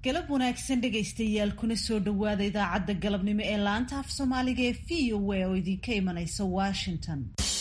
galab wanaagsan dhegaystayaal kuna soo dhowaada idaacadda galabnimo ee laanta af soomaaliga ee v o a oo idinka imanaysa washington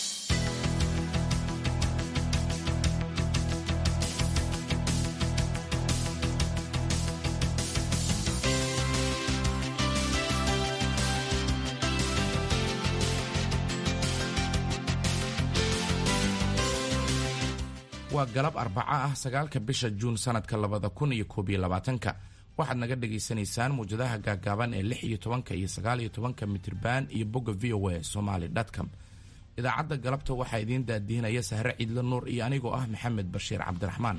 waa galab arbaco ah sagaalka bisha juun sanadka labada kun iyo koob iyo labaatanka waxaad naga dhagaysanaysaan muwjadaha gaagaaban ee lix iyo tobanka iyo sagaal iyo tobanka mitriban iyo bogga v o a somaly com idaacadda galabta waxaa idiin daadiinaya sahre ciidle nuur iyo anigoo ah maxamed bashiir cabdiraxmaan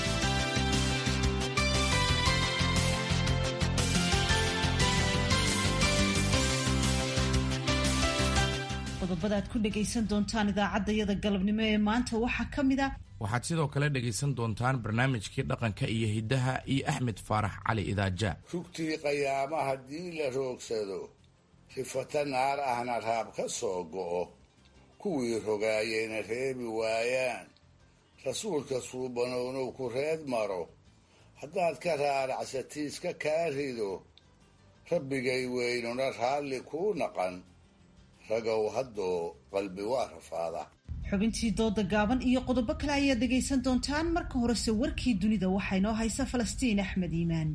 qodobada aad ku dhagaysan doontaan idaacaddayada galabnimo ee maanta waxaa ka mid a waxaad sidoo kale dhegaysan doontaan barnaamijkii dhaqanka iyo hiddaha iyo axmed faarax cali idaaja rugtii qayaama haddii la roogsado rifata naar ahna raab ka soo go'o kuwii rogaayeyna reebi waayaan rasuulka suubanownow ku reed maro haddaad ka raaracsatiiska kaa rido rabbigay weynuna raalli kuu naqan ragow haddoo qalbi waa rafaada xubintii dooda gaaban iyo qodobo kale ayaad dhegaysan doontaan marka horese warkii dunida waxaa inoo haysa falastiin axmed iimaan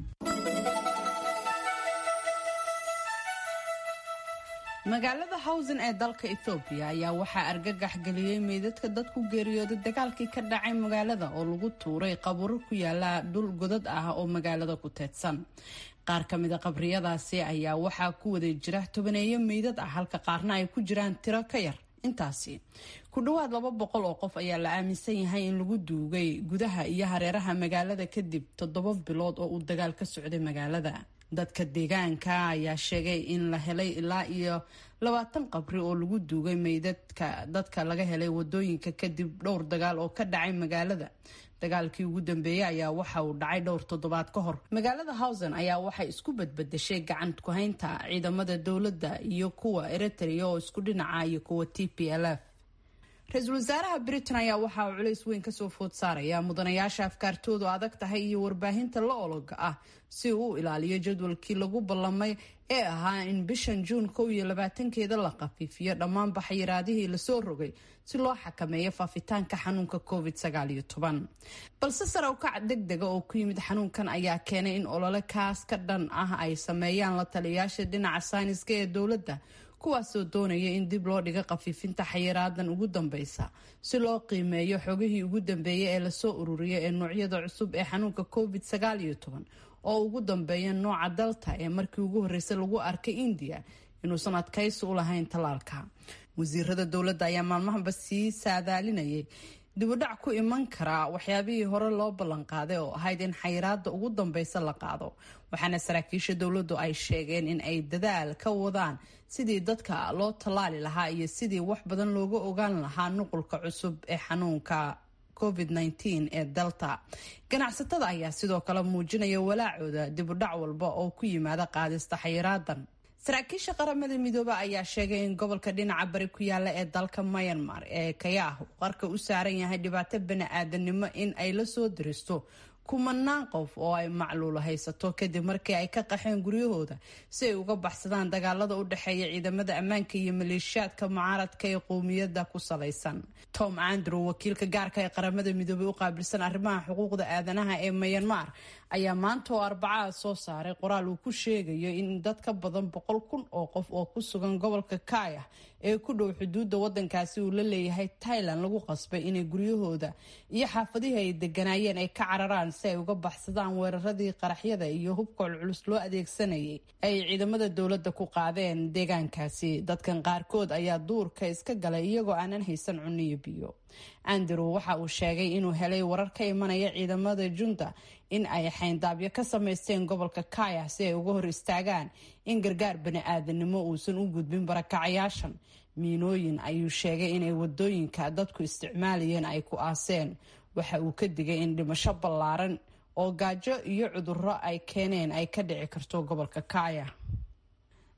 magaalada hawsen ee dalka ethoobiya ayaa waxaa argagax geliyey meydadka dad ku geeriyooday dagaalkii ka dhacay magaalada oo lagu tuuray qabuuro ku yaala dhul godad ah oo magaalada ku teedsan qaar ka mida qabriyadaasi ayaa waxaa ku wada jira tobaneeyo meydad ah halka qaarna ay ku jiraan tiro ka yar intaasi ku dhowaad laba boqol oo qof ayaa la aaminsan yahay in lagu duugay gudaha iyo hareeraha magaalada kadib toddoba bilood oo uu dagaal ka socday magaalada dadka deegaanka ayaa sheegay in la helay ilaa iyo labaatan qabri oo lagu duugay meydadka dadka laga helay wadooyinka kadib dhowr dagaal oo ka dhacay magaalada dagaalkii ugu dambeeyey ayaa waxa uu dhacay dhowr toddobaad ka hor magaalada hawsen ayaa waxay isku badbadashay gacan ku-haynta ciidamada dowladda iyo kuwa eritrea oo isku dhinaca iyo kuwa t p l f ra-iisul wasaaraha britain ayaa waxa uu culays weyn kasoo food saaraya mudanayaasha afkaartoodu adag tahay iyo warbaahinta la ologa ah si uu u ilaaliyo jadwalkii lagu ballamay ee ahaa in bishan juun kow iyo labaatankeeda la khafiifiyo dhammaan baxyiraadihii lasoo rogay si loo xakameeyo faafitaanka xanuunka covid sagaal iyo toban balse sare ukac deg dega oo ku yimid xanuunkan ayaa keenay in olole kaas ka dhan ah ay sameeyaan la taliyayaasha dhinaca sayniska ee dowladda kuwaasoo doonaya in dib loo dhiga khafiifinta xayiraadan ugu dambeysa si loo qiimeeyo xogihii ugu dambeeyay ee lasoo ururiya ee noocyada cusub ee xanuunka covid sagaal iyo toban oo ugu dambeeya nooca dalta ee markii ugu horreysay lagu arkay indiya inuusan adkaysi u lahayn tallaalka wasiirada dowladda ayaa maalmahaba sii saadaalinayay dibudhac ku iman karaa waxyaabihii hore loo ballanqaaday oo ahayd in xayiraada ugu dambeysa la qaado waxaana saraakiisha dowladdu ay sheegeen in ay dadaal ka wadaan sidii dadka loo tallaali lahaa iyo sidii wax badan looga ogaan lahaa nuqulka cusub ee xanuunka covid-19 ee delta ganacsatada ayaa sidoo kale muujinaya walaacooda dibudhac walba oo ku yimaada qaadista xayiraadan saraakiisha qaramada midoobe ayaa sheegay in gobolka dhinaca bari ku yaala ee dalka myanmar ee kayaah uu qarka u saaran yahay dhibaato bani-aadanimo in ay la soo diristo kumanaan qof oo ay macluulo haysato kadib markii ay ka qaxeen guryahooda si ay uga baxsadaan dagaalada u dhexeeya ciidamada ammaanka iyo maleeshiyaadka mucaaradka ee qowmiyadda ku salaysan tom andrew wakiilka gaarka ee qaramada midoobey u qaabilsan arrimaha xuquuqda aadanaha ee myanmar ayaa maanta oo arbacada soo saaray qoraal uu ku sheegayo in dad ka badan boqol kun oo qof oo ku sugan gobolka kaya ee ku dhow xuduudda wadankaasi uu la leeyahay thailand lagu qasbay inay guryahooda iyo xaafadihii ay deganaayeen ay ka cararaan si ay uga baxsadaan weeraradii qaraxyada iyo hubka culculus loo adeegsanayay ay ciidamada dowladda ku qaadeen deegaankaasi dadkan qaarkood ayaa duurka iska galay iyagoo aanan haysan cuniyo biyo andrew waxa uu sheegay inuu helay warar ka imanaya ciidamada junta in ay xayndaabyo ka samaysteen gobolka kaya si ay uga hor istaagaan in gargaar bani-aadanimo uusan u gudbin barakacayaashan miinooyin ayuu sheegay inay wadooyinka dadku isticmaalayeen ay ku aaseen waxa uu ka digay in dhimasho ballaaran oo gaajo iyo cudurro ay keeneen ay ka dhici karto gobolka kaya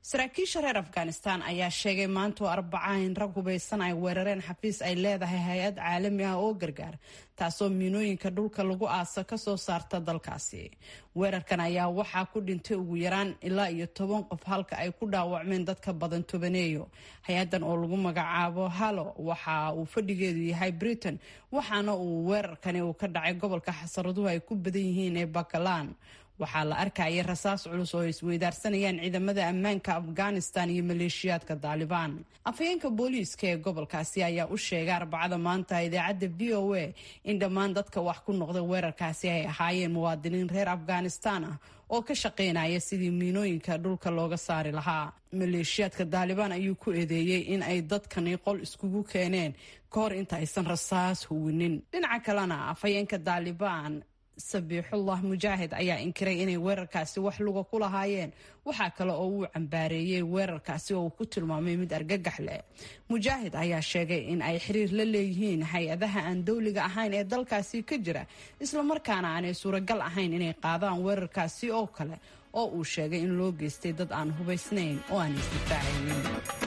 saraakiisha reer afghanistan ayaa sheegay maantoo arbaca in rag hubaysan ay weerareen xafiis ay leedahay hay-ad caalami ah oo gargaar taasoo miinooyinka dhulka lagu aasa kasoo saarta dalkaasi weerarkan ayaa waxaa ku dhintay ugu yaraan ilaa iyo toban qof halka ay ku dhaawacmeen dadka badan tobaneeyo hay-adan oo lagu magacaabo halo waxa uu fadhigeedu yahay britain waxaana uu weerarkani uu ka dhacay gobolka xasaraduhu ay ku badan yihiin ee bakalan waxaa la arkayay rasaas culus oo isweydaarsanayaan ciidamada ammaanka afghanistan iyo maleeshiyaadka daalibaan afhayeenka booliiska ee gobolkaasi ayaa u sheegay arbacada maanta idaacadda v o a in dhammaan dadka wax ku noqda weerarkaasi ay ahaayeen muwaadiniin reer afghanistan ah oo ka shaqaynaya sidii miinooyinka dhulka looga saari lahaa maleeshiyaadka daalibaan ayuu ku eedeeyey in ay dadkani qol iskugu keeneen ka hor inta aysan rasaas huwinin dhinaca kalena afhayeenka daalibaan sabiixullah mujaahid ayaa inkiray inay weerarkaasi wax luga ku lahaayeen waxaa kale oo uu cambaareeyey weerarkaasi oo uu ku tilmaamay mid argagax leh mujaahid ayaa sheegay in ay xiriir la leeyihiin hay-adaha aan dowliga ahayn ee dalkaasi ka jira islamarkaana aanay suuragal ahayn inay qaadaan weerarkaasi oo kale oo uu sheegay in loo geystay dad aan hubaysnayn oo aan isdifaacaynin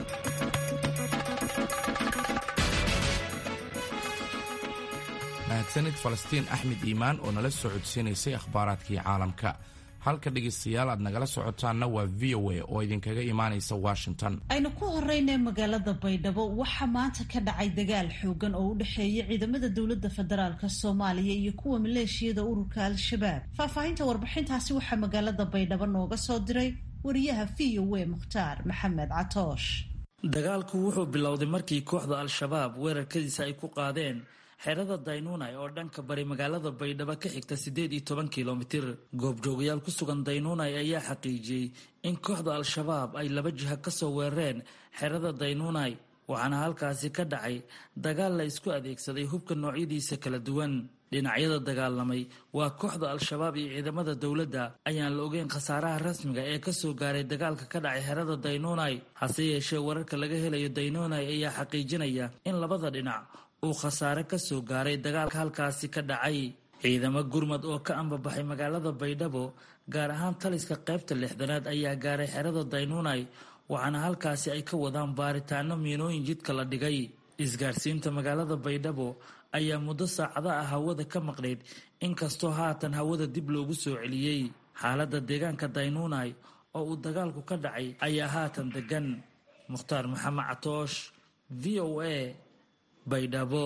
mahadsanid falastiin axmed iimaan oo nala soo codsiinaysay akhbaaraadkii caalamka halka dhegaystayaal aad nagala socotaanna waa v o a oo idinkaga imaanaysa washington aynu ku horeyna magaalada baydhabo waxaa maanta ka dhacay dagaal xoogan oo u dhexeeya ciidamada dowladda federaalk soomaaliya iyo kuwa maleeshiyada ururka al-shabaab faahfaahinta warbixintaasi waxaa magaalada baydhabo nooga soo diray wariyaha v o a mukhtaar maxamed catoosh dagaalku wuxuu bilowday markii kooxda al-shabaab weerarkadiisa ay ku qaadeen xerada daynuunay oo dhanka bari magaalada baydhabo ka xigta siddeed iyo toban kilomitir goobjoogayaal ku sugan daynuunay ayaa xaqiijiyey in kooxda al-shabaab ay laba jiha ka soo weerareen xerada daynuunay waxaana halkaasi ka dhacay dagaal la isku adeegsaday hubka noocyadiisa kala duwan dhinacyada dagaalamay waa kooxda al-shabaab iyo ciidamada dowladda ayaan la ogeyn khasaaraha rasmiga ee kasoo gaaray dagaalka ka dhacay xerada daynuunay hase yeeshee wararka laga helayo daynuunay ayaa xaqiijinaya in labada dhinac uu khasaare ka soo gaaray dagaalka halkaasi ka dhacay ciidamo gurmad oo ka ambabaxay magaalada baydhabo gaar ahaan taliska qaybta lixdanaad ayaa gaaray xerada daynuunay waxaana halkaasi ay ka wadaan baaritaano miinooyin jidka la dhigay isgaarsiinta magaalada baydhabo ayaa muddo saacada ah hawada ka maqnayd inkastoo haatan hawada dib loogu soo celiyey xaaladda deegaanka daynuunay oo uu dagaalku ka dhacay ayaa haatan degan mukhtaar maxamed catoosh v o a baydhabo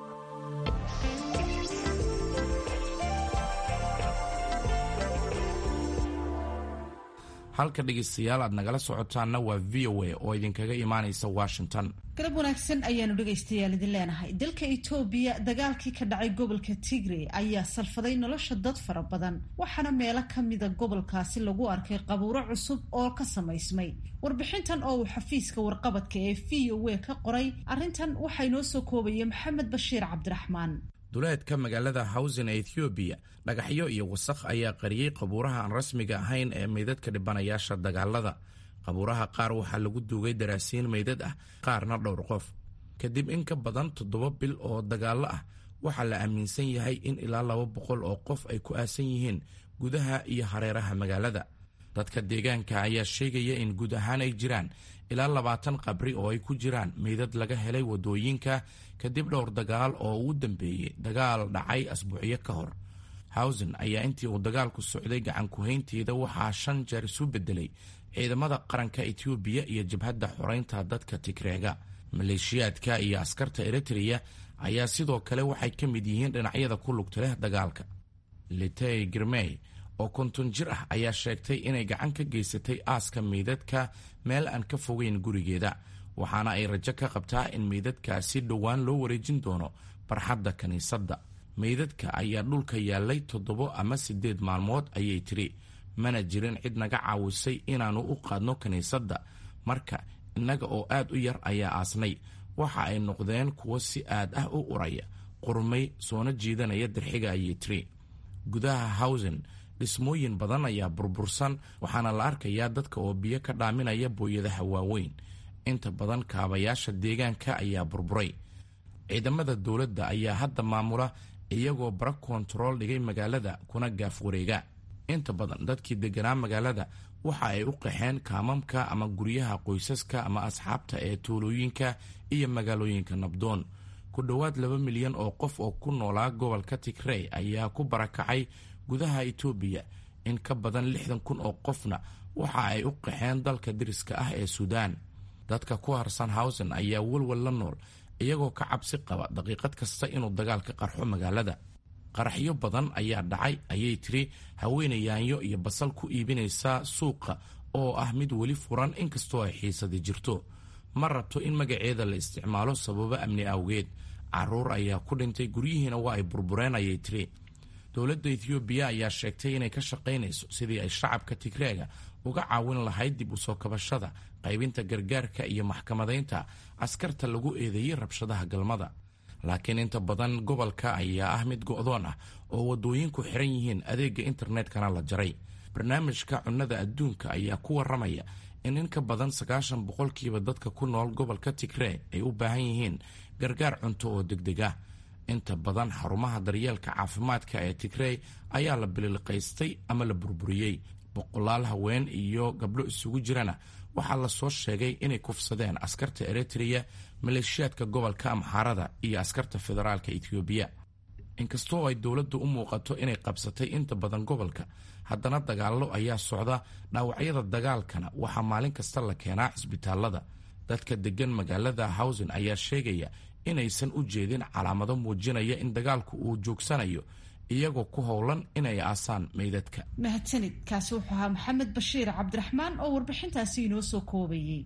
halka dhegaystayaal aad nagala socotaanna waa v o a oo idinkaga imaanaysa washington galab wanaagsan ayaanu dhegaystayaal idin leenahay dalka itoobiya dagaalkii ka dhacay gobolka tigre ayaa salfaday nolosha dad fara badan waxaana meelo ka mida gobolkaasi lagu arkay qabuuro cusub oo ka samaysmay warbixintan oo uu xafiiska warqabadka ee v o a ka qoray arrintan waxaa inoo soo koobaya maxamed bashiir cabdiraxmaan duleedka magaalada hawsen ee ethoobiya dhagaxyo iyo wasakh ayaa qariyey qabuuraha aan rasmiga ahayn ee meydadka dhibanayaasha dagaalada qabuuraha qaar waxaa lagu duugay daraasiin meydad ah qaarna dhowr qof kadib in ka badan toddoba bil oo dagaallo ah waxaa la aaminsan yahay in ilaa laba boqol oo qof ay ku aasan yihiin gudaha iyo hareeraha magaalada dadka deegaanka ayaa sheegaya in guud ahaan ay jiraan ilaa labaatan qabri oo ay ku jiraan meydad laga helay waddooyinka kadib dhowr dagaal oo uu dambeeyey dagaal dhacay asbuucyo ka hor hawsen ayaa intii uu dagaalku socday gacan ku-haynteeda waxaa shan jeer isu beddelay ciidamada qaranka etoobiya iyo jabhadda xoreynta dadka tigreega maleeshiyaadka iyo askarta eritreya ayaa sidoo kale waxay ka mid yihiin dhinacyada ku lugta leh dagaalka litey girmey oo konton jir ah ayaa sheegtay inay gacan ka geysatay aaska meydadka meel aan ka fogeyn gurigeeda waxaana ay rajo ka qabtaa in meydadkaasi dhowaan loo wareejin doono barxadda kiniisadda meydadka ayaa dhulka yaallay toddobo ama siddeed maalmood ayay tiri mana jirin cid naga caawisay inaannu u qaadno kiniisadda marka innaga oo aad u yar ayaa aasnay waxa ay noqdeen kuwo si aad ah u uraya qurmay soona jiidanaya dirxiga ayay tiri gudaha hawsen dhismooyin badan ayaa burbursan waxaana la arkayaa dadka oo biyo ka dhaaminaya booyadaha waaweyn inta badan kaabayaasha deegaanka ayaa burburay ciidamada dowladda ayaa hadda maamula iyagoo bara kontarool dhigay magaalada kuna gaaf wareega inta badan dadkii deganaa magaalada waxa ay u qaxeen kaamamka ama guryaha qoysaska ama asxaabta ee tuulooyinka iyo magaalooyinka nabdoon ku dhowaad laba milyan oo qof oo ku noolaa gobolka tigrey ayaa ku barakacay gudaha itoobiya in ka badan lixdan kun oo qofna waxa ay u qaxeen dalka diriska ah ee suudaan dadka ku harsan hawsen ayaa walwal la nool iyagoo ka cabsi qaba daqiiqad kasta inuu dagaal ka qarxo magaalada qaraxyo badan ayaa dhacay ayay tiri haweeney yaanyo iyo basal ku iibinaysa suuqa oo ah mid weli furan inkastoo ay xiisadi jirto ma rabto in magaceeda la isticmaalo sababo amni awgeed caruur ayaa ku dhintay guryihiina waa ay burbureen ayay tiri dowladda ethoobiya ayaa sheegtay inay ka shaqaynayso sidii ay shacabka tigreega uga caawin lahayd dib u soo kabashada qaybinta gargaarka iyo maxkamadaynta askarta lagu eedeeyey rabshadaha galmada laakiin inta badan gobolka ayaa ah mid go'doon ah oo waddooyinku xiran yihiin adeegga internetkana la jaray barnaamijka cunnada adduunka ayaa ku waramaya in in ka badan sagaashan boqolkiiba dadka ku nool gobolka tigree ay u baahan yihiin gargaar cunto oo degdeg ah inta badan xarumaha daryeelka caafimaadka ee tigrey ayaa la bililiqaystay ama la burburiyey boqolaal haween iyo gabdho isugu jirana waxaa lasoo sheegay inay kufsadeen askarta eritreya maleeshiyaadka gobolka amxaarada iyo askarta federaalka etoobiya inkastoo ay dowladdu u muuqato inay qabsatay inta badan gobolka haddana dagaallo ayaa socda dhaawacyada dagaalkana waxaa maalin kasta la keenaa cisbitaalada dadka deggan magaalada hawsen ayaa sheegaya inaysan u jeedin calaamado muujinaya in dagaalku uu joogsanayo iyagoo ku howlan inay aasaan meydadka mahadsanid kaasi wuxuu ahaa maxamed bashiir cabdiraxmaan oo warbixintaasi inoo soo koobayey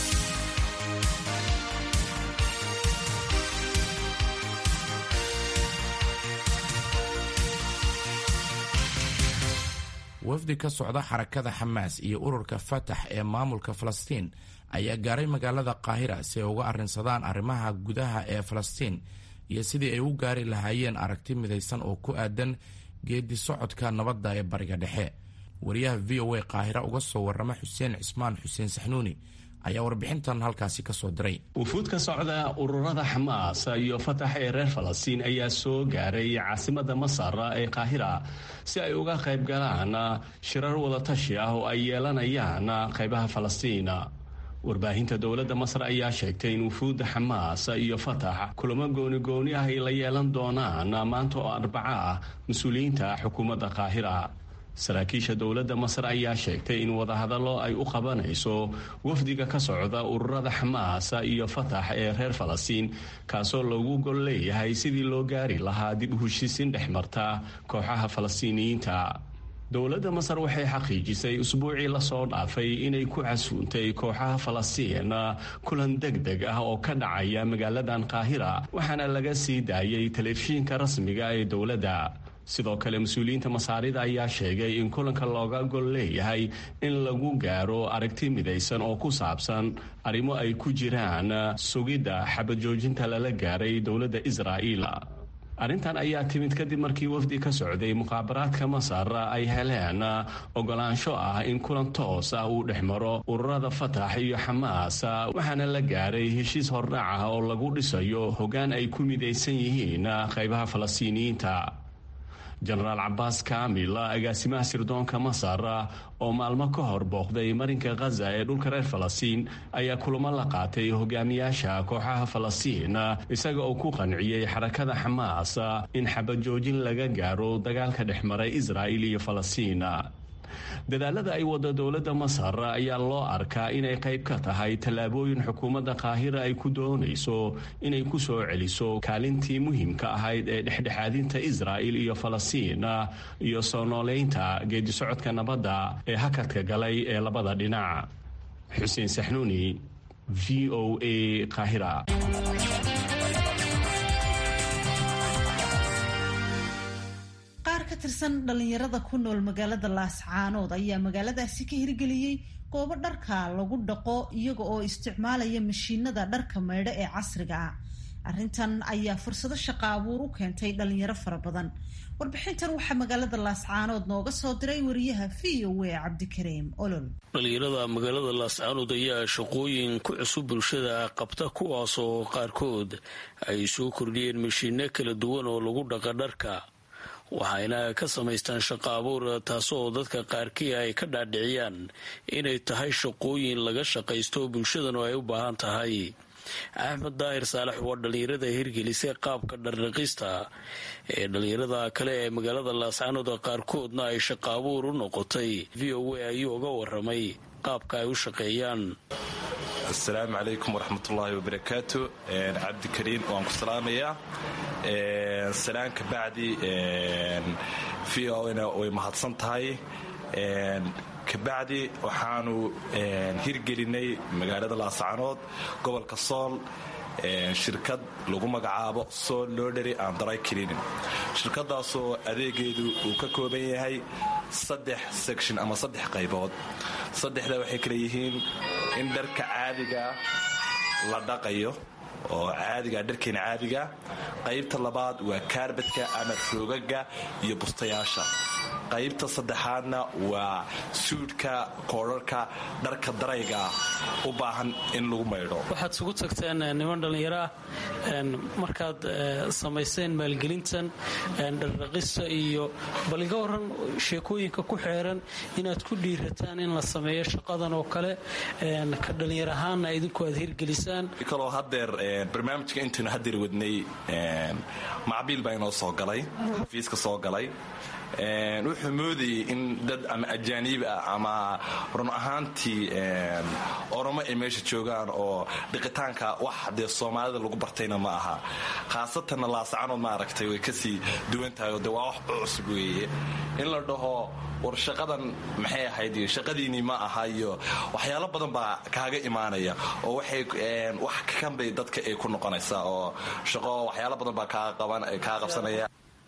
wafdi ka socda xarakada xamaas iyo ururka fatax ee maamulka falastiin ayaa gaaray magaalada qaahira si ay uga arrinsadaan arrimaha gudaha ee falastiin iyo sidii ay u gaari lahaayeen aragti midaysan oo ku aadan geedi socodka nabadda ee bariga dhexe wariyaha v o a qaahira uga soo warrama xuseen cismaan xuseen saxnuuni ayaa warbixintan halkaasi ka soo diray wufuud ka socda ururada xamaas iyo fatax ee reer falastiin ayaa soo gaaray caasimada masar ee qaahira si ay uga qayb galaan shirar wadatashi ah oo ay yeelanayaan qaybaha falastiin warbaahinta dowladda masar ayaa sheegtay in wufuudda xamaas iyo fatax kulamo gooni-gooni ah ay la yeelan doonaan maanta oo arbaco ah mas-uuliyiinta xukuumadda qaahira saraakiisha dowladda masar ayaa sheegtay in wadahadallo ay u qabanayso wafdiga ka socda ururada xamaas iyo fatax ee reer falastiin kaasoo lagu gol leeyahay sidii loo gaari lahaa dib u heshiisiin dhex marta kooxaha falastiiniyiinta dowladda masar waxay xaqiijisay usbuucii lasoo dhaafay inay ku casuuntay kooxaha falastiin kulan deg deg ah oo ka dhacaya magaaladan qaahira waxaana laga sii daayay telefishinka rasmiga ee dowladda sidoo kale mas-uuliyiinta masaarida ayaa sheegay in kulanka looga gol leeyahay in lagu gaaro aragti midaysan oo ku saabsan arrimo ay ku jiraan sugidda xabajoojinta lala gaaray dowladda israa'iil arrintan ayaa timid kadib markii wafdi ka socday muqaabaraadka masar ay heleen ogolaansho ah in kulan toos ah uu dhex maro ururada fatax iyo xamaas waxaana la gaaray heshiis hordhac ah oo lagu dhisayo hoggaan ay ku midaysan yihiin qaybaha falastiiniyiinta jenaraal cabaas kaamil agaasimaha sirdoonka masar oo maalmo ka hor booqday marinka khaza ee dhulka reer falastiin ayaa kulamo la qaatay hogaamiyaasha kooxaha falastiin isaga oo ku qanciyey xarakada xamaas in xabajoojin laga gaaro dagaalka dhex maray israa'il iyo falastiin dadaalada ay wada dowladda masar ayaa loo arkaa inay qayb ka tahay tallaabooyin xukuumadda qaahira ay ku doonayso inay ku soo celiso kaalintii muhiimka ahayd ee dhexdhexaadinta israa'il iyo falastiin iyo soo nooleynta geedisocodka nabadda ee hakadka galay ee labada dhinac xuseen saxnuuni v o a qaahira ka tirsan dhalinyarada ku nool magaalada laascaanood ayaa magaaladaasi ka hirgeliyey goobo dharka lagu dhaqo iyaga oo isticmaalaya mashiinada dharka maydho ee casriga ah arrintan ayaa fursado shaqa abuur u keentay dhalinyaro fara badan warbixintan waxaa magaalada laascaanood nooga soo diray wariyaha v o a cabdikariim olol dhalinyarada magaalada laascaanood ayaa shaqooyin ku cusub bulshada qabta kuwaas oo qaarkood ay soo kordhiyeen mashiino kala duwan oo lagu dhaqa dharka waxayna ka samaystaan shaqo abuur taasoo dadka qaarkii ay ka dhaadhiciyaan inay tahay shaqooyin laga shaqaysto bulshadanu ay u baahan tahay axmed daahir saalax waa dhallinyarada hirgelisay qaabka dhardhaqista ee dhallinyarada kale ee magaalada laascanood qaarkoodna ay shaqo abuur u noqotay v o a ayuu uga waramay qaabka ay u shaqeeyaan asalaamu calaykum waraxmatullaahi wabarakaatu cabdikariin waan ku salaamayaa salaan ka bacdi v o na way mahadsan tahay kabacdi waxaanu hirgelinay magaalada laascanood gobolka sool shirkad lagu magacaabo sool lodhery and dry cleaning shirkadaasoo adeegeedu uu ka kooban yahay saddex section ama saddex qaybood saddexda waxay kale yihiin in dharka caadiga la dhaqayo oo caadiga dharkeena caadiga qaybta labaad waa kaarbadka ama roogaga iyo bustayaasha qaybta saddexaadna waa suudhka koodharka dharka darayga u baahan in lagu maydho waxaad isugu tagteen niman dhallinyaro ah markaad samayseen maalgelintan dhardhaqista iyo bal iga waran sheekooyinka ku xeeran inaad ku dhiirataan in la sameeyo shaqadan oo kale ka dhallinyar ahaanna idinku aad hirgelisaan kaloo hadeer barnaamijka intaynu hadeer wadnay macbiil baa inoo soo galay xafiiska soo galay wuxuu moodayay in dad ama ajaaniib ah ama run ahaantii oromo ay meesha joogaan oo dhiqitaanka wax dee soomaalida lagu bartayna ma aha khaasatanna laascanood maaragtay way kasii duwan tahay oo de waa wax cusub weeye in la dhaho war shaqadan maxay ahayd iyo shaqadiinii ma aha iyo waxyaalo badan baa kaaga imaanaya oo waxay wax kakanbay dadka ay ku noqonaysaa oo shaqo waxyaalo badan baa kaa qabsanaya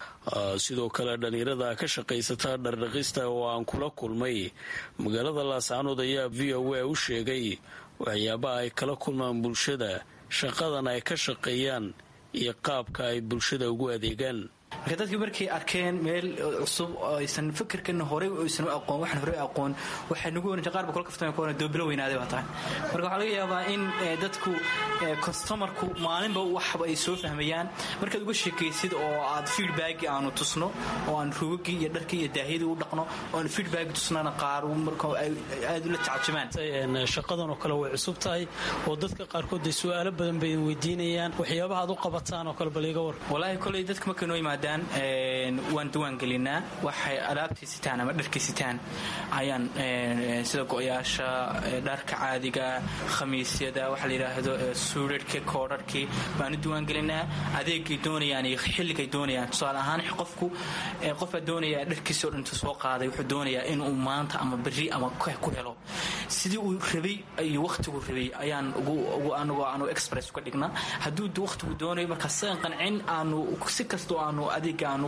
sidoo kale dhallinyarada ka shaqaysata dhardhaqista oo aan kula kulmay magaalada laascanood ayaa v o a u sheegay waxyaabaha ay kala kulmaan bulshada shaqadan ay ka shaqeeyaan iyo qaabka ay bulshada ugu adeegaan marka dadkii markay arkeen meel cusub oo aysan fikirkana horey aysan u aqoon waxaan horey aqoon waxay nagu oran qaar ba kula kaftama ku oran doobilo weynaaday baa tahay marka waxaa laga yaabaa in dadku customerku maalinba waxba ay soo fahmayaan markaad uga sheekaysid oo aad feedback aanu tusno oo aan ruugagii iyo dharkii iyo daahiyadii u dhaqno oo aan feedback tusnana qaar marka ay aad ula tacajabaan shaqadan oo kale way cusub tahay oo dadka qaarkood ay su'aalo badan bay weydiinayaan waxyaabaha aad u qabataan oo kale bal iga war walaahi koley dadka markay noo yimaadaan waan diwaangelinaa waxay alaabtii sitaan ama dharkii sitaan ayaan sida go-yaasha dharka caadiga khamiisyada waxa la yidhaahdo suudharhkii koodharhkii baanu diwaangelinaa adeegay doonayaan iyo xilligay doonayaan tusaale ahaan qofku qofbaa doonaya dharkiisi o dhantu soo qaaday wuxuu doonayaa inuu maanta ama berri ama ku helo sidii uu rabay iyo wakhtigu rabay ayaan anagoo aanu express uga dhignaa hadduu wakhtigu doonayo markaa sidan qancin aanu si kastoo aanu adeega aanu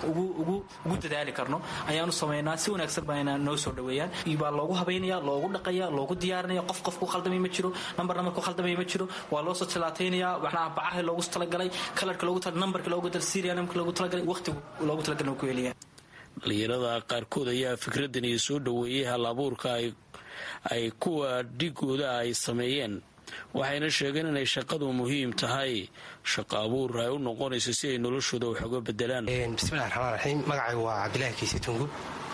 ugu dadaali karno ayaanu samaynaa si wanaagsan baana noo soo dhaweeyaan baa loogu habaynaya loogu dhaqaya loogu diyaarinaya qof qofku khaldamay ma jiro nambar nambarku khaldamay ma jiro waa loo soo tilaataynaya waxnaa bacaha loogu talagalay kalarka loogu nambarka loogu darsiiraya nambarka loogu talagalay waqtigu loogu talagalay ku helaya dhalinyarada qaarkood ayaa fikradan iyo soo dhaweeyay hal abuurka ay kuwa dhigooda ay sameeyeen waxayna sheegeen inay shaqadu muhiim tahay shaqo abuur ay u noqonayso si ay noloshooda wax uga bedelaan bismillahi raxmaan raxiim magacaygu waa cabdilaahi kiise tungub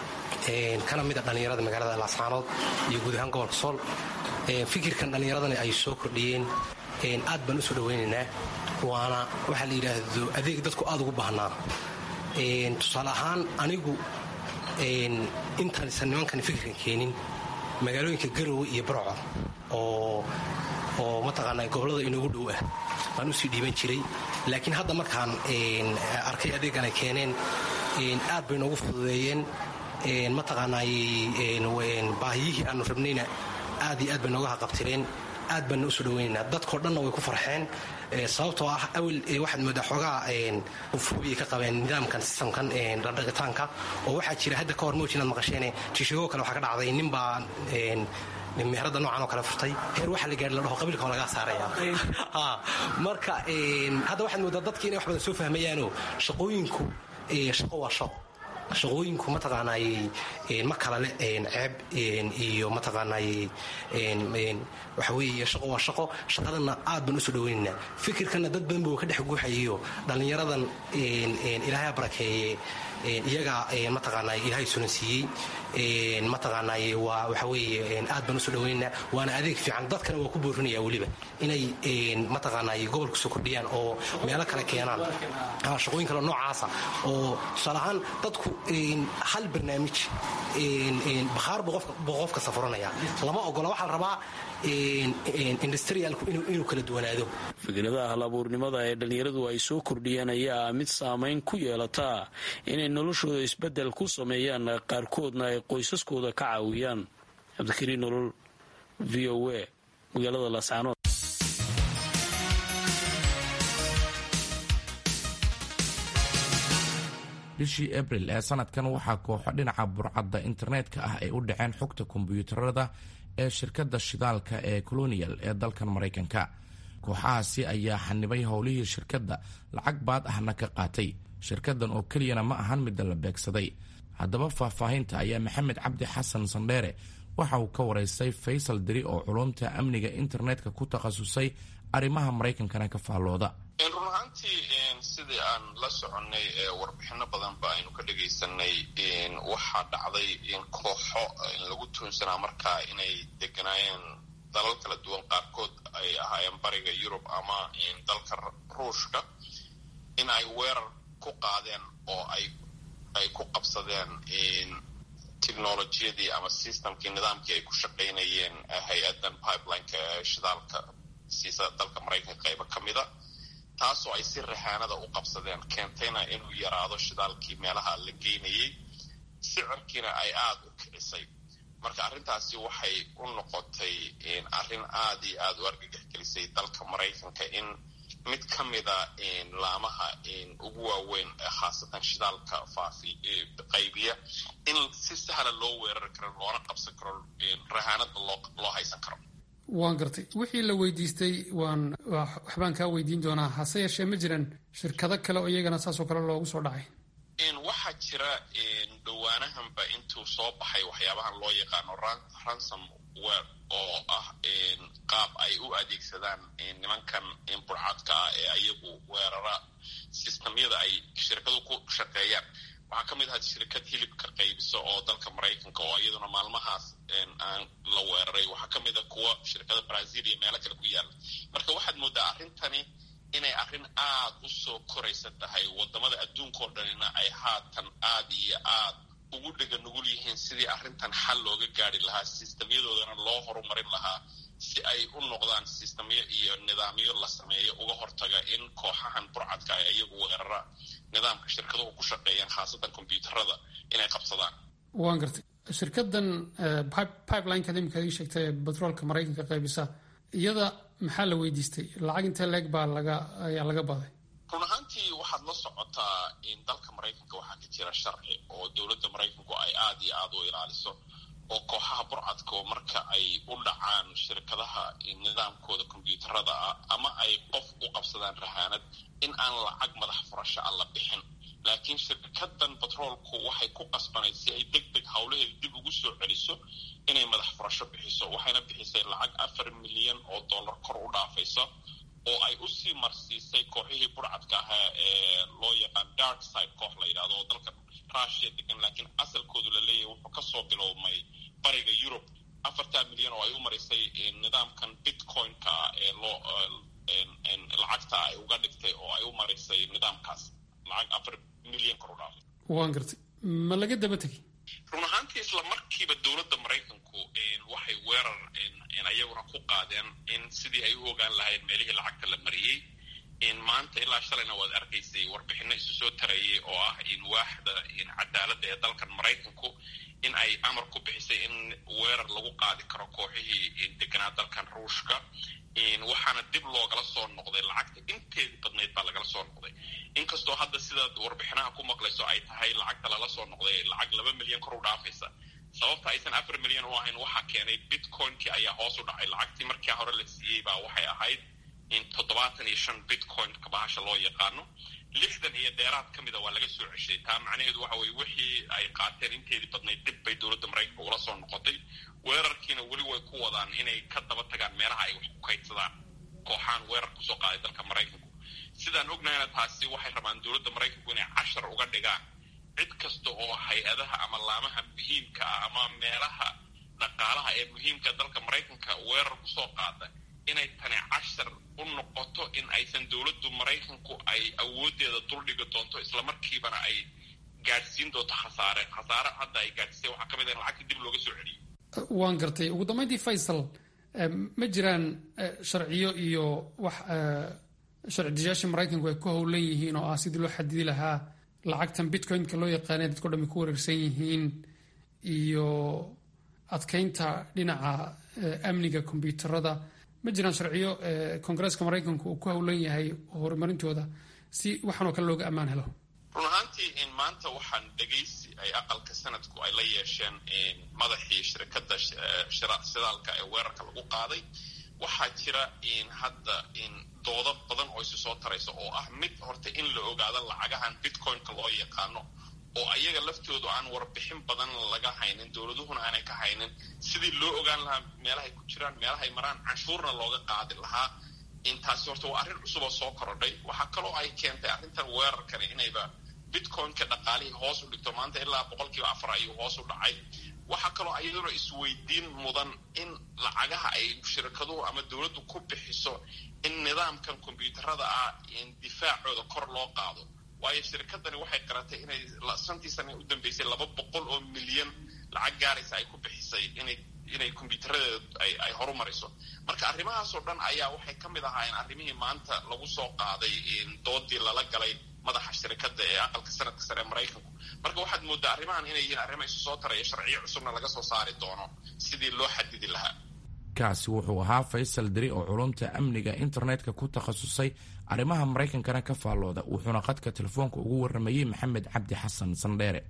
kana mid a dhallinyarada magaalada laascaanood iyo guud ahaan gobolka sool fikirkan dhallinyaradani ay soo kordhiyeen aad baan u soo dhawaynaynaa waana waxaa la yidhaahdo adeeg dadku aad ugu baahnaa tusaale ahaan anigu intaansan nimankani fikirkan keenin magaalooyinka garowe iyo barco oo oo mataqaanaa gobollada inoogu dhow ah baan usii dhiiban jiray laakiin hadda markaan arkay adeegan ay keeneen aad bay noogu fududeeyeen mataqaanaay baahiyihii aanu rabnayna aad iyo aad bay nooga haqabtireen aad baana usoo dhawaynaynaa dadkao dhanna way ku farxeen sababtoo ah awel waxaad moodaa xoogaa ufoobiya ka qabeen nidaamkan sistamkan dhardhaqitaanka oo waxaa jira hadda ka hor mowj inaad maqasheen jishigoo kale waxaa ka dhacday nin baa meherada noocan oo kale furtay heer waxaa la gaari la dhaho qabiilka waa lagaa saaraya marka hadda waxaad moodaa dadki inay wax badan soo fahmayaanoo shaqooyinku shaqo waa shaqo shaqooyinku mataqaanay ma kala leh ceeb iyo mataqaanay waxa weeye shaqo waa shaqo shaqadanna aad baan usoo dhaweynaynaa fikirkanna dad badan buu ka dhex guuxayayo dhallinyaradan ilaahay barakeeye iyaga mataqaanay ilaahay sunan siiyey mataqaanay waa waxa weeye aad baan usoo dhaweynaynaa waana adeeg fiican dadkana waa ku boorinaya weliba inay mataqaanay gobolka soo kordhiyaan oo meelo kale keenaan shaqooyin kale noocaasa oo tusaale ahaan dadku hal barnaamij bakhaar buu qofka safuranaya lama ogola waxaa la rabaa industrialku inuu kala duwanaado fikradaha halabuurnimada ee dhallinyaradu ay soo kordhiyeen ayaa mid saamayn ku yeelataa inay noloshooda isbeddel ku sameeyaan qaarkoodna ay qoysaskooda ka caawiyaan cabdikariin nolol v o a magaalada laascaanood bishii abril ee sanadkan waxaa kooxo dhinaca burcadda internetka ah ay u dhaceen xogta kombiyuutarada ee shirkadda shidaalka ee colonial ee dalkan maraykanka kooxahaasi ayaa xanibay howlihii shirkadda lacag baad ahna ka qaatay shirkaddan oo keliyana ma ahan midda la beegsaday haddaba faahfaahinta ayaa maxamed cabdi xasan sandheere waxa uu ka waraystay faysal diri oo culumta amniga internetka ku takhasusay arrimaha maraykankana ka faallooda run ahaantii sidii aan la soconnay warbixino badan ba aynu ka dhagaysanay waxaa dhacday in kooxo lagu tuunsanaa markaa inay deganaayeen dalal kala duwan qaarkood ay ahaayeen bariga yurub ama dalka ruushka in ay weerar ku qaadeen oo ay ay ku qabsadeen technolojiyadii ama systemkii nidaamkii ay ku shaqaynayeen hay-adan pipelineka ee shidaalka siisa dalka maraykanka qaybo ka mida taasoo ay si rahaanada u qabsadeen keentayna inuu yaraado shidaalkii meelaha la geynayey sicirkiina ay aada u kicisay marka arrintaasi waxay u noqotay arrin aada iyo aada u argagax gelisay dalka maraykanka in mid ka mida laamaha ugu waaweyn khaasatan shidaalka faafi qaybiya in si sahla loo weerari karo loona qabsan karo rahaanada loo haysan karo waan gartay wixii la weydiistay waan waxbaan kaa weydiin doonaa hase yeeshee ma jiran shirkado kale oo iyagana saasoo kale loogu soo dhacay waxaa jira dhowaanahanba intuu soo baxay waxyaabahan loo yaqaano ransom wer oo ah qaab ay u adeegsadaan nimankan burcadka ah ee ayagu weerara sistamyada ay shirkadu ku shaqeeyaan waxaa ka mid ahaa shirkad hilibka qaybisa oo dalka maraykanka oo iyaduna maalmahaas aan la weeraray waxaa ka mid a kuwa shirkada brazil iyo meelo kale ku yaala marka waxaad moodaa arrintani inay arrin aad u soo koraysa tahay wadamada adduunkao dhanina ay haatan aad iyo aad ugu dhega nugul yihiin sidii arrintan xal looga gaari lahaa sistamyadoodana loo horumarin lahaa si ay u noqdaan sistamyo iyo nidaamyo la sameeyo uga hortaga in kooxahan burcadka ay iyagu weerara nidaamka shirkaduhu ku shaqeeyaan khaasatan kombyuutarada inay qabsadaan waan gartay shirkadan pipelineka imika ii sheegtay ee batroolka maraykanka qaybisa iyada maxaa la weydiistay lacag intee leeg baa laga ayaa laga baday run ahaantii waxaad la socotaa in dalka maraykanka waxaa ka jira sharci oo dowladda maraykanku ay aada iyo aada u ilaaliso oo kooxaha burcadka marka ay u dhacaan shirkadaha nidaamkooda kombyuutarada ah ama ay qof u qabsadaan rahaanad in aan lacag madax furasho a la bixin laakiin shirkadan batroolku waxay ku qasbanayd si ay deg deg howlaheeda dib ugu soo celiso inay madax furasho bixiso waxayna bixisay lacag afar milyan oo dollar kor u dhaafaysa oo ay usii marsiisay kooxihii burcadka ahaa ee loo yaqaan dark side koox la yidhahdo oo dalka rushia degan laakiin asalkoodu la leeyahay wuxuu kasoo bilowmay bariga yurub afartaa milyan oo ay u marisay nidaamkan bitcoin-ka ah ee loo lacagta ay uga dhigtay oo ay u marisay nidaamkaas lacag afar milyan kor u dhaafay waan gartay ma laga daba tegay run ahaantii isla markiiba dowladda maraykanku waxay weerar ayaguna ku qaadeen in sidii ay u ogaan lahayn meelihii lacagta la mariyey maanta ilaa shalayna waad arkaysay warbixino isu soo tarayay oo ah in waaxda cadaaladda ee dalkan maraykanku in ay amar ku bixisay in weerar lagu qaadi karo kooxihii deganaa dalkan ruushka waxaana dib loogala soo noqday lacagta inteedii badnayd baa lagala soo noqday inkastoo hadda sidaad warbixinaha ku maqlayso ay tahay lacagta lala soo noqday lacag laba milyan kor u dhaafaysa sababta aysan afar milyan u ahayn waxaa keenay bitcoin-kii ayaa hoos u dhacay lacagtii markii hore la siiyey baa waxay ahayd toddobaatan iyo shan bitcoin-ka bahasha loo yaqaano lixdan iyo dheeraad ka mida waa laga soo ceshay taa macnaheedu waxa weye wixii ay qaateen inteedii badnayd dib bay dowladda maraykanka ula soo noqotay weerarkiina weli way ku wadaan inay ka daba tagaan meelaha ay wax ku kaydsadaan kooxaan weerar kusoo qaaday dalka maraykanku sidaan ognahayna taasi waxay rabaan dowladda maraykanku inay cashar uga dhigaan cid kasta oo hay-adaha ama laamaha muhiimka ah ama meelaha dhaqaalaha ee muhiimka dalka maraykanka weerar kusoo qaada inay tani cashar u noqoto in aysan dowladdu maraykanku ay awoodeeda duldhigi doonto islamarkiibana ay gaadhsiin doonto khasaare khasaare hadda ay gaadhsiisay waxaa ka mid ah in lacagta dib looga soo celiyo waan gartay ugu dambeyntii faysal ma jiraan sharciyo iyo wax sharci dayaasha maraykanku ay ku howlan yihiin oo ah sidii loo xadidi lahaa lacagtan bitcoin-ka loo yaqaanay dadko dhami ku wareersan yihiin iyo adkeynta dhinaca amniga kombyuutarada ma jiraan sharciyo koongareeska maraykanku uu ku howlan yahay horumarintooda si waxaanoo kale looga ammaan helo run ahaantii in maanta waxaan dhegaysi ay aqalka sanadku ay la yeesheen madaxii shirkadda shidaalka ee weerarka lagu qaaday waxaa jira in hadda in doodo badan oo isu soo taraysa oo ah mid horta in la ogaado lacagahan bitcoin-ka loo yaqaano oo ayaga laftoodu aan warbixin badan laga haynin dowladuhuna aanay ka haynin sidii loo ogaan lahaa meelahay ku jiraan meelahay maraan canshuurna looga qaadi lahaa intaasi horta waa arrin cusub oo soo korodhay waxaa kaloo ay keentay arrintan weerarkani inayba bitcoin-ka dhaqaalihii hoos u dhigto maanta ilaa boqolkiiba afar ayuu hoos u dhacay waxaa kaloo ayaduna isweydiin mudan in lacagaha ay shirkaduhu ama dowladdu ku bixiso in nidaamkan kombyuutarada ah in difaacooda kor loo qaado waayo shirkadani waxay qaratay inay santii sana u dambeysay laba boqol oo milyan lacag gaaraysa ay ku bixisay inay inay kombyuutaradeeda ay ay horumariso marka arrimahaasoo dhan ayaa waxay ka mid ahaayeen arrimihii maanta lagu soo qaaday doodii lala galay madaxa shirkadda ee aqalka sanadka sare ee maraykanku marka waxaad mooddaa arrimahan inay yihiin arrimo isu soo taraya sharciyo cusubna laga soo saari doono sidii loo xadidi lahaa kaasi wuxuu ahaa faysal diri oo culumta amniga internetka ku takhasusay arrimaha maraykankana ka faallooda wuxuuna qadka telefoonka ugu warramayey maxamed cabdi xasan sandheere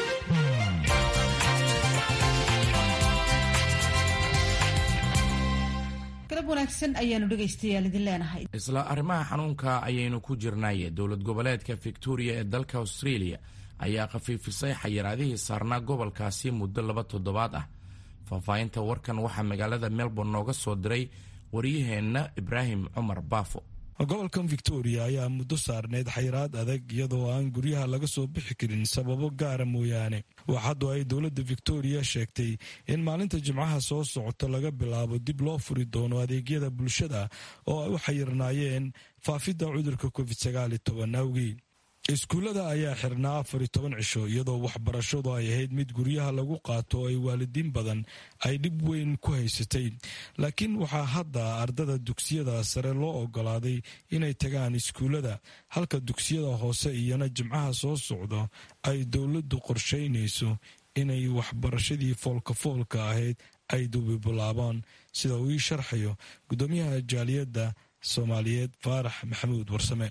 galab wanaagsan ayaanu dhegaystayaal idin leenahay isla arrimaha xanuunka ayaynu ku jirnay dowlad goboleedka victoria ee dalka australia ayaa khafiifisay xayiraadihii saarnaa gobolkaasi muddo laba toddobaad ah faahfaahinta warkan waxaa magaalada melbourne nooga soo diray waryaheenna ibraahim cumar baafo gobolkan victoria ayaa muddo saarneyd xayiraad adag iyadoo aan guryaha laga soo bixi karin sababo gaara mooyaane waxaadu ay dowladda victoria sheegtay in maalinta jimcaha soo socota laga bilaabo dib loo furi doono adeegyada bulshada oo ay u xayirnaayeen faafidda cudurka covid sagaal iyo toban awgii iskuullada ayaa xirnaa afar iyo toban cisho iyadoo waxbarashadu ay ahayd mid guryaha lagu qaato oo ay waalidiin badan ay dhib weyn ku haysatay laakiin waxaa hadda ardada dugsiyada sare loo ogolaaday inay tagaan iskuullada halka dugsiyada hoose iyana jimcaha soo socda ay dowladdu qorshaynayso inay waxbarashadii foolka-foolka ahayd ay dubibilaabaan sida uu ii sharxayo guddoomiyaha jaaliyadda soomaaliyeed faarax maxamuud warsame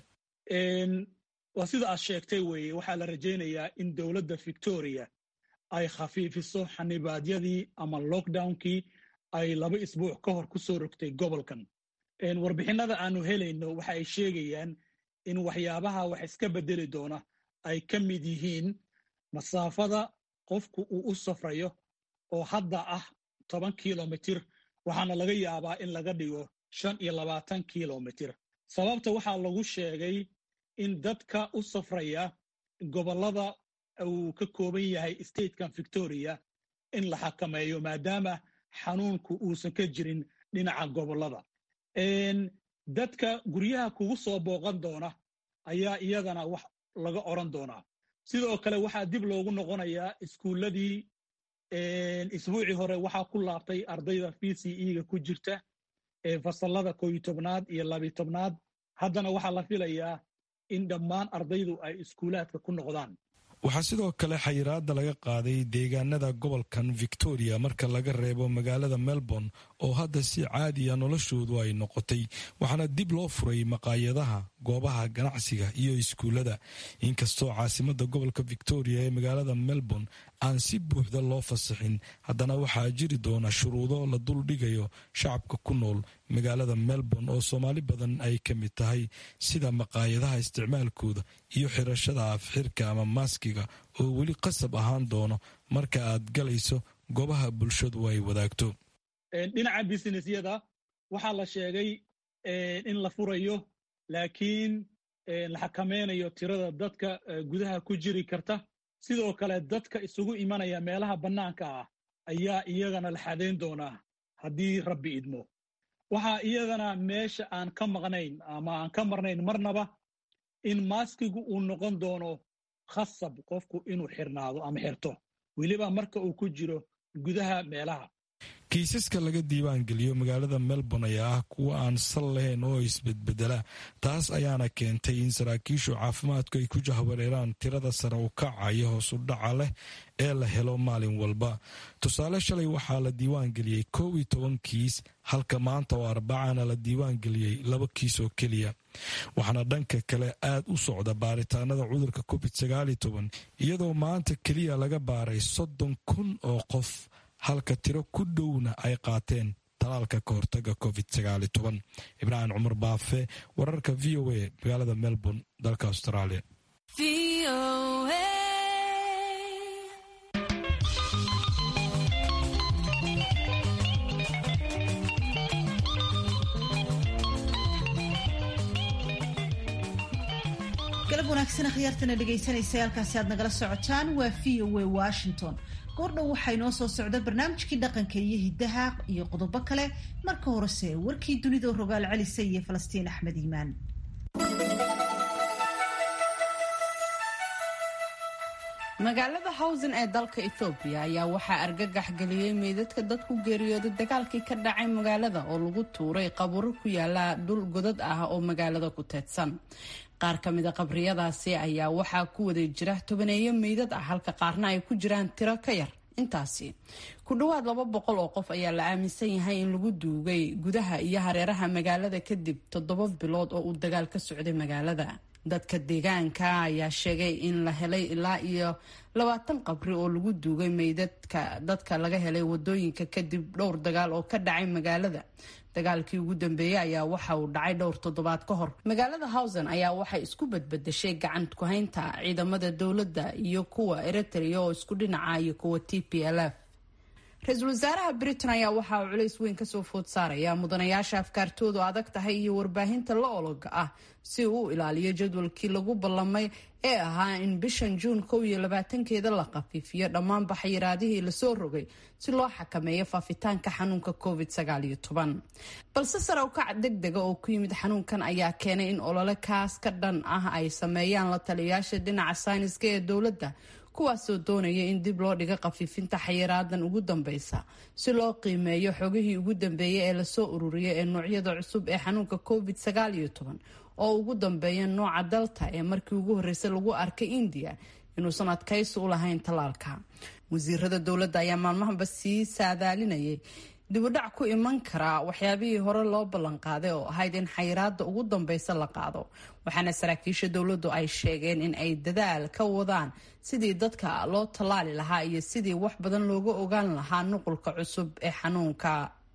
waa sida aad sheegtay weeye waxaa la rajaynayaa in dowladda victoria ay khafiifiso xanibaadyadii ama lockdownkii ay laba isbuuc ka hor ku soo rogtay gobolkan warbixinnada aanu helayno waxa ay sheegayaan in waxyaabaha wax iska beddeli doona ay ka mid yihiin masaafada qofku uu u safrayo oo hadda ah toban kilomitir waxaana laga yaabaa in laga dhigo shan iyo labaatan kilomitir sababta waxaa lagu sheegay in dadka u safraya gobollada uu ka kooban yahay statekan victoria in la xakameeyo maadaama xanuunku uusan ka jirin dhinaca gobollada dadka guryaha kugu soo booqan doona ayaa iyadana wax laga odran doonaa sidoo kale waxaa dib loogu noqonayaa iskuulladii isbuucii hore waxaa ku laabtay ardayda v c e-ga ku jirta ee fasallada kooyo tobnaad iyo labiyo tobnaad haddana waxaa la filayaa in dhammaan ardaydu ay iskuulaadka ku noqdaan waxaa sidoo kale xayiraada laga qaaday deegaanada gobolkan victoria marka laga reebo magaalada melbourne oo hadda si caadiya noloshoodu ay noqotay waxaana dib loo furay maqaayadaha goobaha ganacsiga iyo iskuullada inkastoo caasimada gobolka victoria ee magaalada melbourne aan si buuxda loo fasaxin haddana waxaa jiri doona shuruudo la duldhigayo shacabka ku nool magaalada melbourne oo soomaali badan ay ka mid tahay sida maqaayadaha isticmaalkooda iyo xirashada afxirka ama maaskiga oo weli qasab ahaan doono marka aad galayso goobaha bulshadu ay wadaagto dhinaca businessyada waxaa la sheegay in la furayo laakiin la xakameynayo tirada dadka gudaha ku jiri karta sidoo kale dadka isugu imanaya meelaha bannaanka ah ayaa iyagana la xadayn doonaa haddii rabbi idmo waxaa iyadana meesha aan ka maqnayn ama aan ka marnayn marnaba in maaskigu uu noqon doono khasab qofku inuu xirnaado ama xirto weliba marka uu ku jiro gudaha meelaha kiisaska laga diiwaan geliyo magaalada melbourne ayaa ah kuwa aan sal lahayn oo isbedbedela taas ayaana keentay in saraakiishu caafimaadku ay ku jahwareeraan tirada sare u kaca iyo hoos u dhaca leh ee la helo maalin walba tusaale shalay waxaa la diiwaan geliyey kow iyo toban kiis halka maanta oo arbacana la diiwaan geliyey laba kiis oo keliya waxaana dhanka kale aad u socda baaritaanada cudurka covid sagaaliyo toban iyadoo maanta keliya laga baaray soddon kun oo qof halka tiro ku dhowna ay qaateen talaalka ka hortaga covid sagaali toban ibraahim cumar baafe wararka v o a magaalada melbourne dalka australia galab wanaagsan akhyaartana dhegaysanaysa halkaasi aad nagala socotaan waa v o a washington goordhow waxaa inoo soo socda barnaamijkii dhaqanka iyo hiddaha iyo qodobo kale marka horese warkii dunida rogaal celisa iyo falastiin axmed iimaan magaalada hawsen ee dalka ethoobiya ayaa waxaa argagax geliyey meydadka dad ku geeriyooday dagaalkii ka dhacay magaalada oo lagu tuuray qaburo ku yaala dhul godad ah oo magaalada ku teedsan qaar ka mida qabriyadaasi ayaa waxaa ku wada jira tobaneeyo meydad ah halka qaarna ay ku jiraan tiro ka yar intaasi ku dhowaad laba boqol oo qof ayaa la aaminsan yahay in lagu duugay gudaha iyo hareeraha magaalada kadib toddoba bilood oo uu dagaal ka socday magaalada dadka deegaanka ayaa sheegay in la helay ilaa iyo labaatan qabri oo lagu duugay meydadka dadka laga helay wadooyinka kadib dhowr dagaal oo ka dhacay magaalada dagaalkii ugu dambeeyey ayaa waxa uu dhacay dhowr toddobaad ka hor magaalada hawsen ayaa waxay isku badbadashay gacan ku-haynta ciidamada dowladda iyo kuwa eritrea oo isku dhinaca iyo kuwa t p l f ra-iisul wasaaraha britain ayaa waxa uu culays weyn kasoo food saaraya mudanayaasha afkaartoodu adag tahay iyo warbaahinta la ologa ah si uu u ilaaliyo jadwalkii lagu ballamay ee ahaa in bishan juun kow iyo labaatankeeda la khafiifiyo dhammaan baxyiraadihii lasoo rogay si loo xakameeyo faafitaanka xanuunka covid sagaaliyo toban balse sare ukac deg dega oo ku yimid xanuunkan ayaa keenay in olole kaas ka dhan ah ay sameeyaan la taliyayaasha dhinaca sayniska ee dowladda kuwaasoo doonaya in dib loo dhigo khafiifinta xayiraadan ugu dambeysa si loo qiimeeyo xogihii ugu dambeeyay ee lasoo ururiyay ee noocyada cusub ee xanuunka covid sagaaliyo toban oo ugu dambeeya nooca dalta ee markii ugu horreysay lagu arkay indiya inuusan adkaysi u lahayn tallaalka wasiirada dowladda ayaa maalmahanba sii saadaalinayay dibudhac ku iman karaa waxyaabihii hore loo ballanqaaday oo ahayd in xayiraada ugu dambeysa la qaado waxaana saraakiisha dowladdu ay sheegeen in ay dadaal ka wadaan sidii dadka loo tallaali lahaa iyo sidii wax badan looga ogaan lahaa nuqulka cusub ee xanuunka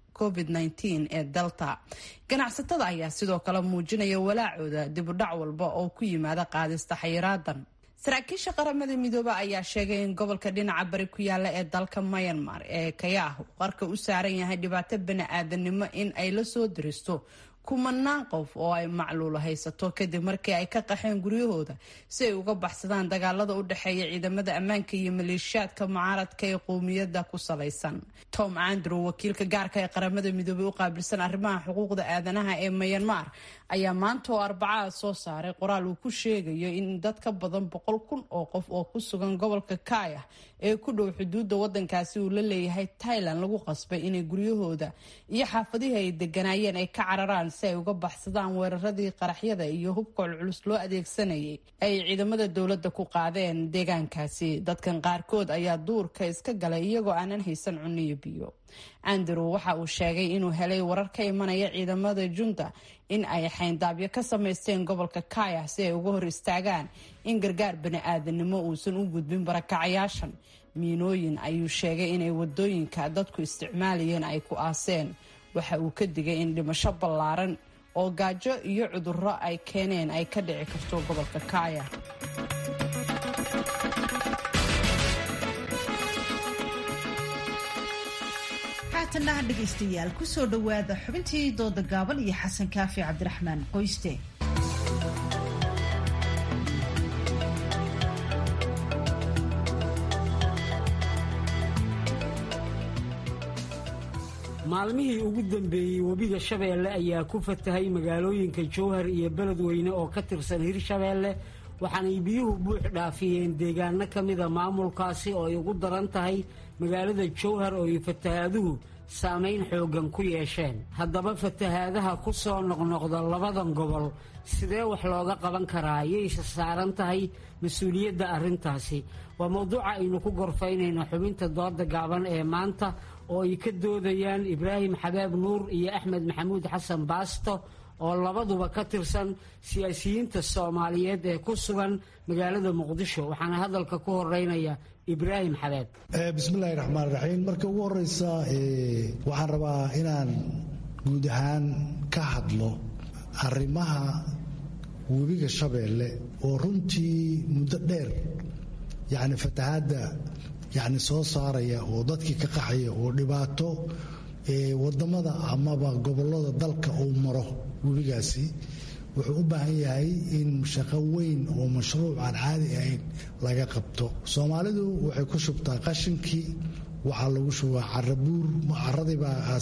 covid-19 ee delta ganacsatada ayaa sidoo kale muujinaya walaacooda dibudhac walba oo ku yimaada qaadista xayiraadan saraakiisha qaramada midoobe ayaa sheegay in gobolka dhinaca bari ku yaala ee dalka myanmar ee kayaah uu qarka u saaran yahay dhibaato bani-aadanimo in ay la soo diristo kumanaan qof oo ay macluulo haysato kadib markii ay ka qaxeen guryahooda si ay uga baxsadaan dagaalada u dhexeeya ciidamada ammaanka iyo maleeshiyaadka mucaaradka ee qowmiyadda ku salaysan tom andrew wakiilka gaarka ee qaramada midoobey u qaabilsan arrimaha xuquuqda aadanaha ee myanmar ayaa maanta oo arbacaa soo saaray qoraal uu ku sheegayo in dad ka badan boqol kun oo qof oo ku sugan gobolka kaya ee ku dhow xuduudda wadankaasi uu la leeyahay thailand lagu qasbay inay guryahooda iyo xaafadihii ay deganaayeen ay ka cararaan si ay uga baxsadaan weeraradii qaraxyada iyo hubka culculus loo adeegsanayay ay ciidamada dowladda ku qaadeen deegaankaasi dadkan qaarkood ayaa duurka iska galay iyagoo aanan haysan cunno iyo biyo andrew waxa uu sheegay inuu helay warar ka imanaya ciidamada junta in ay xayndaabyo ka samaysteen gobolka kaya si ay uga hor istaagaan in gargaar bani-aadanimo uusan u gudbin barakacayaashan miinooyin ayuu sheegay inay wadooyinka dadku isticmaalayeen ay ku aaseen waxa uu ka digay in dhimasho ballaaran oo gaajo iyo cudurro ay keeneen ay ka dhici karto gobolka kaya haatanaha dhegaystayaal kusoo dhowaada xubintii dooda gaaban iyo xasan kaafi cabdiraxmaan qoyste maalmihii ugu dambeeyey webiga shabeelle ayaa ku fatahay magaalooyinka jowhar iyo beledweyne oo ka tirsan hirshabeelle waxaanay biyuhu buux dhaafiyeen deegaano ka mida maamulkaasi oo ay ugu daran tahay magaalada jowhar oo ay fatahaaduhu saamayn xooggan ku yeesheen haddaba fatahaadaha ku soo noqnoqda labadan gobol sidee wax looga qaban karaa yayse saaran tahay mas-uuliyadda arrintaasi waa mowduuca aynu ku gorfaynayno xubinta dooda gaaban ee maanta oo ay ka doodayaan ibraahim xabaab nuur iyo axmed maxamuud xasan baasto oo labaduba ka tirsan siyaasiyiinta soomaaliyeed ee ku sugan magaalada muqdisho waxaana hadalka ku horeynaya ibraahim xabeeb bismillahi raxmaan raxiim marka ugu horeysa waxaan rabaa inaan guud ahaan ka hadlo arrimaha webiga shabeelle oo runtii muddo dheer yacni fatahaadda yacni soo saaraya oo dadkii ka qaxaya oo dhibaato wadamada amaba gobolada dalka uu maro webigaasi wuxuu u baahan yahay in shaqo weyn oo mashruuc aan caadi ahayn laga qabto soomaalidu waxay ku shubtaa qashinkii waxaa lagu shubaa carabuur caradii baa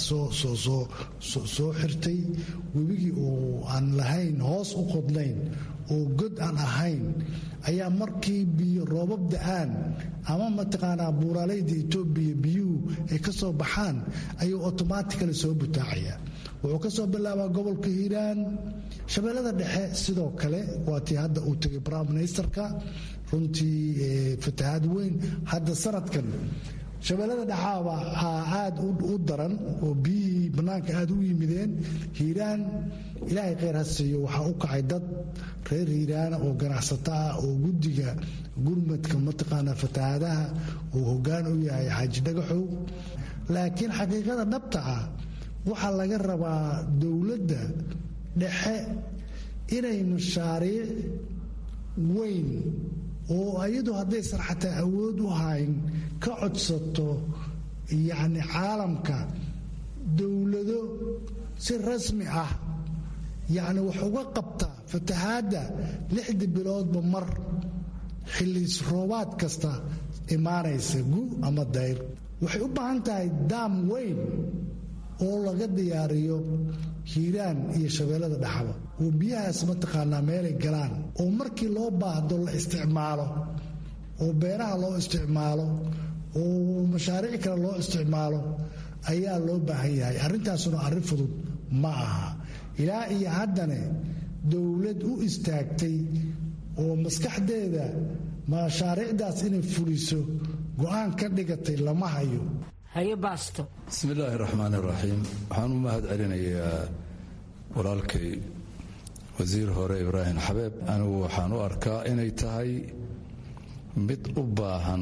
soo xirtay webigii oo aan lahayn hoos u qodnayn oo god aan ahayn ayaa markii biyo roobab da-aan ama mataqaanaa buuraaleyda etoobiya biyuhu ay ka soo baxaan ayuu automatically soo butaacaya wuxuu ka soo bilaabaa gobolka hiiraan shabeellada dhexe sidoo kale waa tii hadda uu tegay prime ministerka runtii fatahaad weyn hadda sanadkan shabeellada dhexaaba aad u daran oo biyihii bannaanka aad u yimideen hiiraan ilaahay kheyr ha siiyo waxaa u kacay dad reer hiiraana oo ganacsato ah oo guddiga gurmadka mataqaanaa fatahaadaha uu hoggaan u yahay xaaji dhagaxow laakiin xaqiiqada dhabta ah waxaa laga rabaa dowladda dhexe inay mashaariic weyn oo iyadu haddaysan xataa awood u hayn ka codsato yacni caalamka dowlado si rasmi ah yacni wax uga qabta fatahaadda lixdii biloodba mar xillis roobaad kasta imaanaysa gu ama dayr waxay u baahan tahay daam weyn oo laga diyaariyo hiiraan iyo shabeellada dhexaba oo biyahaas mataqaanaa meelay galaan oo markii loo baahdo la isticmaalo oo beeraha loo isticmaalo oo mashaariic kale loo isticmaalo ayaa loo baahan yahay arrintaasuna arrin fudud ma aha ilaa iyo haddane dowlad u istaagtay oo maskaxdeeda mashaariicdaas inay fuliso go-aan ka dhigatay lama hayo bismillaahi raxmaan raxiim waxaan u mahad celinayaa walaalkay wasiir hore ibraahim xabeeb anigu waxaan u arkaa inay tahay mid u baahan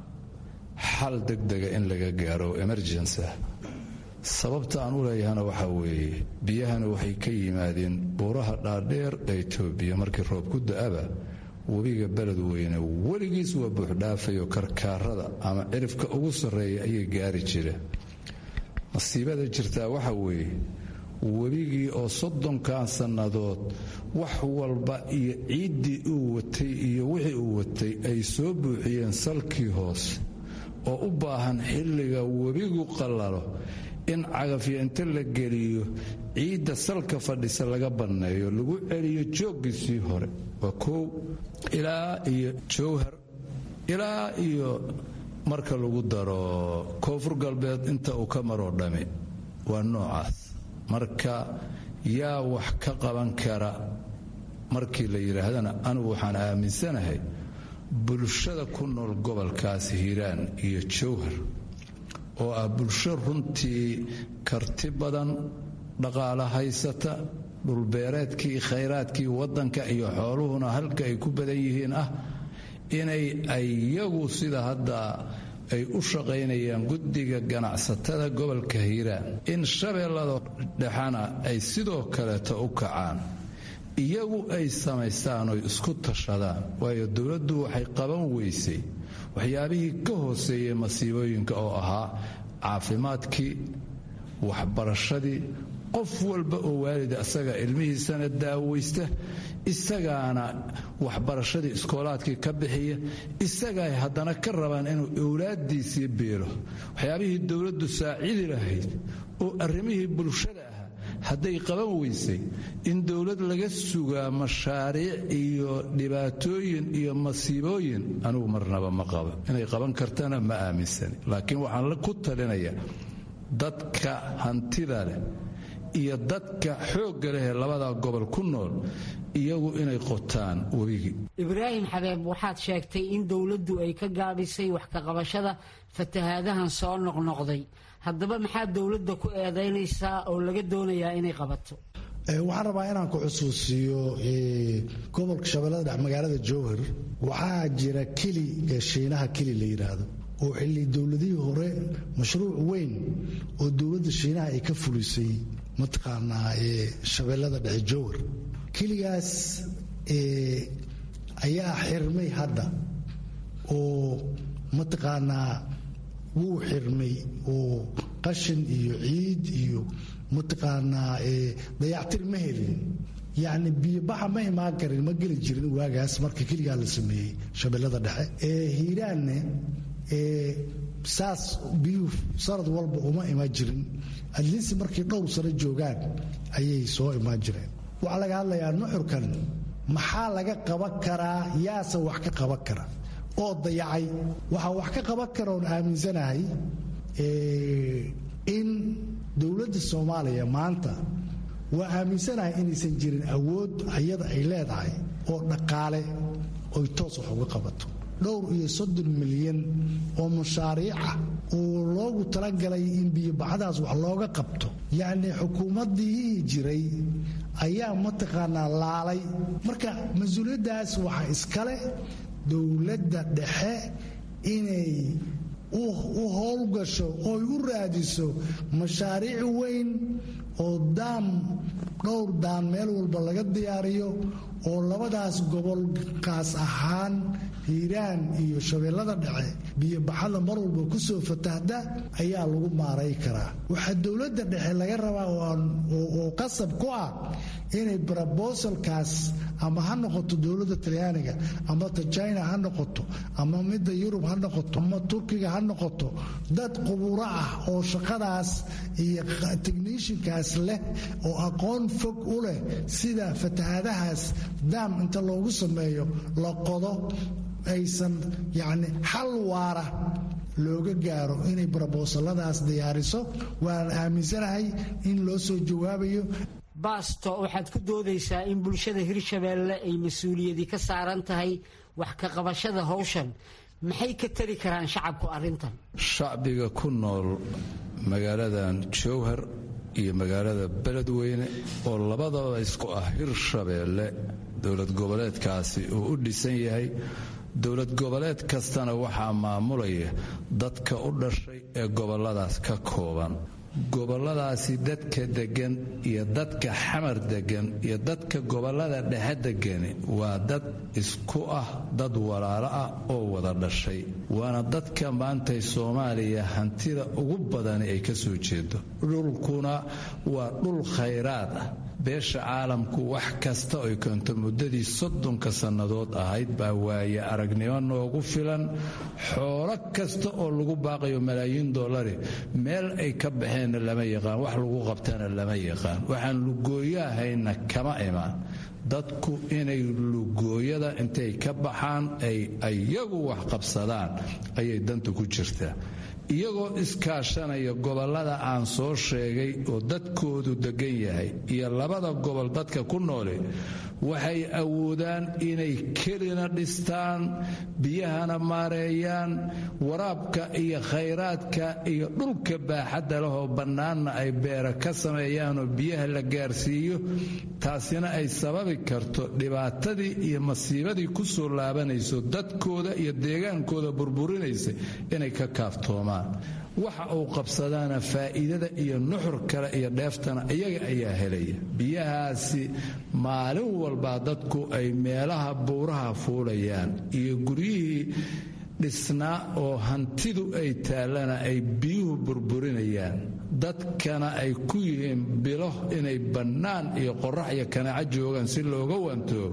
xal degdega in laga gaaro emergency sababta aan u leeyahana waxaa weeye biyahana waxay ka yimaadeen buuraha dhaadheer ee etoobiya markii roob ku da-aba webiga beledweyne weligiis waa buuxdhaafayo karkaarada ama cirifka ugu sarreeya ayay gaari jira masiibada jirtaa waxa weeye webigii oo soddonkan sannadood wax walba iyo ciiddii uu watay iyo wixii uu watay ay soo buuxiyeen salkii hoose oo u baahan xilliga webigu qallalo in cagafyo inta la geliyo ciidda salka fadhisa laga banneeyo lagu celiyo jooggiisii hore waa koow ilaa iyo jowhar ilaa iyo marka lagu daro koonfur galbeed inta uu ka maroo dhami waa noocaas marka yaa wax ka qaban kara markii la yidhaahdana anigu waxaan aaminsanahay bulshada ku nool gobolkaas hiiraan iyo jowhar oo ah bulsho runtii karti badan dhaqaalo haysata dhulbeereedkii khayraadkii waddanka iyo xooluhuna halka ay ku badan yihiin ah inay ayagu sida hadda ay u shaqaynayaan guddiga ganacsatada gobolka hiiraan in shabeellada dhexana ay sidoo kaleeta u kacaan iyagu ay samaystaan oy isku tashadaan waayo dowladdu waxay qaban weysay waxyaabihii ka hooseeyey masiibooyinka oo ahaa caafimaadkii waxbarashadii qof walba oo waalida isaga ilmihiisana daawaysta isagaana waxbarashadii iskoolaadkii ka bixiya isagaay haddana ka rabaan inuu owlaadiisii biilo waxyaabihii dowladdu saacidi lahayd oo arrimihii bulshada ahaa hadday qaban weysay in dowlad laga sugaa mashaariic iyo dhibaatooyin iyo masiibooyin anigu marnaba ma qabo inay qaban kartana ma aaminsani laakiin waxaan ku talinayaa dadka hantida leh iyo dadka xoogga leh ee labada gobol ku nool iyagu inay qotaan webigii ibraahim xabeeb waxaad sheegtay in dowladdu ay ka gaabisay wax ka qabashada fatahaadahan soo noqnoqday haddaba maxaa dowladda ku eedaynaysaa oo laga doonayaa inay qabato waxaan rabaa inaan ku xusuusiyo gobolka shabeellada dhex magaalada jowhar waxaa jira keli ee shiinaha keli la yidhaahdo oo xilli dowladihii hore mashruuc weyn oo dowladda shiinaha ay ka fulisay mataqaanaa shabeellada dhexe jowhar keligaas ayaa xirmay hadda oo mataqaanaa wuu xirmay oo qashin iyo ciid iyo mataqaanaa dayactir ma helin yacni biyobaxa ma imaan karin ma geli jirin waagaas marka keligaa la sameeyey shabeellada dhexe hiiraanne saas biyuhu sanad walba uma imaan jirin adliisi markay dhowr sano joogaan ayay soo imaan jireen waxaa laga hadlayaa nuxurkan maxaa laga qaban karaa yaase wax ka qaban kara oo dayacay waxaa wax ka qaban kara oon aaminsanahay in dowladda soomaaliya maanta waa aaminsanahay inaysan jirin awood ayada ay leedahay oo dhaqaale oy toos wax uga qabato dhowr iyo soddon milyan oo mashaariica oo loogu talagalay in biyobaxdaas wax looga qabto yacnii xukuumaddii jiray ayaa mataqaanaa laalay marka mas-uuliyaddaas waxaa iskale dowladda dhexe inay u howlgasho ooy u raadiso mashaariic weyn oo daam dhowr daan meel walba laga diyaariyo oo labadaas gobolkaas ahaan hiiraan iyo shabeellada dhexe biyobaxada mar walba ku soo fatahda ayaa lagu maaray karaa waxaa dowladda dhexe laga rabaa oo qasab ku ah inay brobosalkaas ama ha noqoto dowladda talyaaniga ama ta china ha noqoto ama midda yurub ha noqoto ama turkiga ha noqoto dad quburo ah oo shaqadaas iyo technishinkaas leh oo aqoon fog u leh sida fatahaadahaas daam inta loogu sameeyo la qodo aysan yacni xal waara looga gaaro inay brobosaladaas diyaariso waan aaminsanahay in loo soo jawaabayo baasto waxaad ku doodaysaa in bulshada hirshabeelle ay mas-uuliyadi ka saaran tahay wax ka qabashada howshan maxay ka tari karaan shacabku arrintan shacbiga ku nool magaaladan jowhar iyo magaalada beledweyne oo labadaba isku ah hirshabeelle dowlad goboleedkaasi uu u dhisan yahay dowlad goboleed kastana waxaa maamulaya dadka u dhashay ee goboladaas ka kooban goboladaasi dadka deggan iyo dadka xamar deggan iyo dadka gobolada dhexe degani waa dad isku ah dad walaalo ah oo wada dhashay waana dadka maantay soomaaliya hantida ugu badani ay ka soo jeedo dhulkuna waa dhul khayraad ah beesha caalamku wax kasta oy keento muddadii soddonka sannadood ahayd baa waaye aragnimo noogu filan xoolo kasta oo lagu baaqayo malaayiin dollari meel ay ka baxeenna lama yaqaan wax lagu qabtana lama yaqaan waxaan lugooyahayna kama imaan dadku inay lugooyada intay ka baxaan ay iyagu wax qabsadaan ayay danta ku jirtaa iyagoo iskaashanaya gobollada aan soo sheegay oo dadkoodu deggan yahay iyo labada gobol dadka ku noole waxay awoodaan inay kelina dhistaan biyahana maareeyaan waraabka iyo khayraadka iyo dhulka baaxadda lehoo bannaanna ay beera ka sameeyaanoo biyaha la gaarsiiyo taasina ay sababi karto dhibaatadii iyo masiibadii ku soo laabanayso dadkooda iyo deegaankooda burburinaysa inay ka kaaftoomaan waxa uu qabsadaana faa'iidada iyo nuxur kale iyo dheeftana iyaga ayaa helaya biyahaasi maalin walbaa dadku ay meelaha buuraha fuulayaan iyo guryihii dhisnaa oo hantidu ay taallana ay biyuhu burburinayaan dadkana ay ku yihiin bilo inay bannaan iyo qorax iyo kanaaco joogaan si looga wantoobo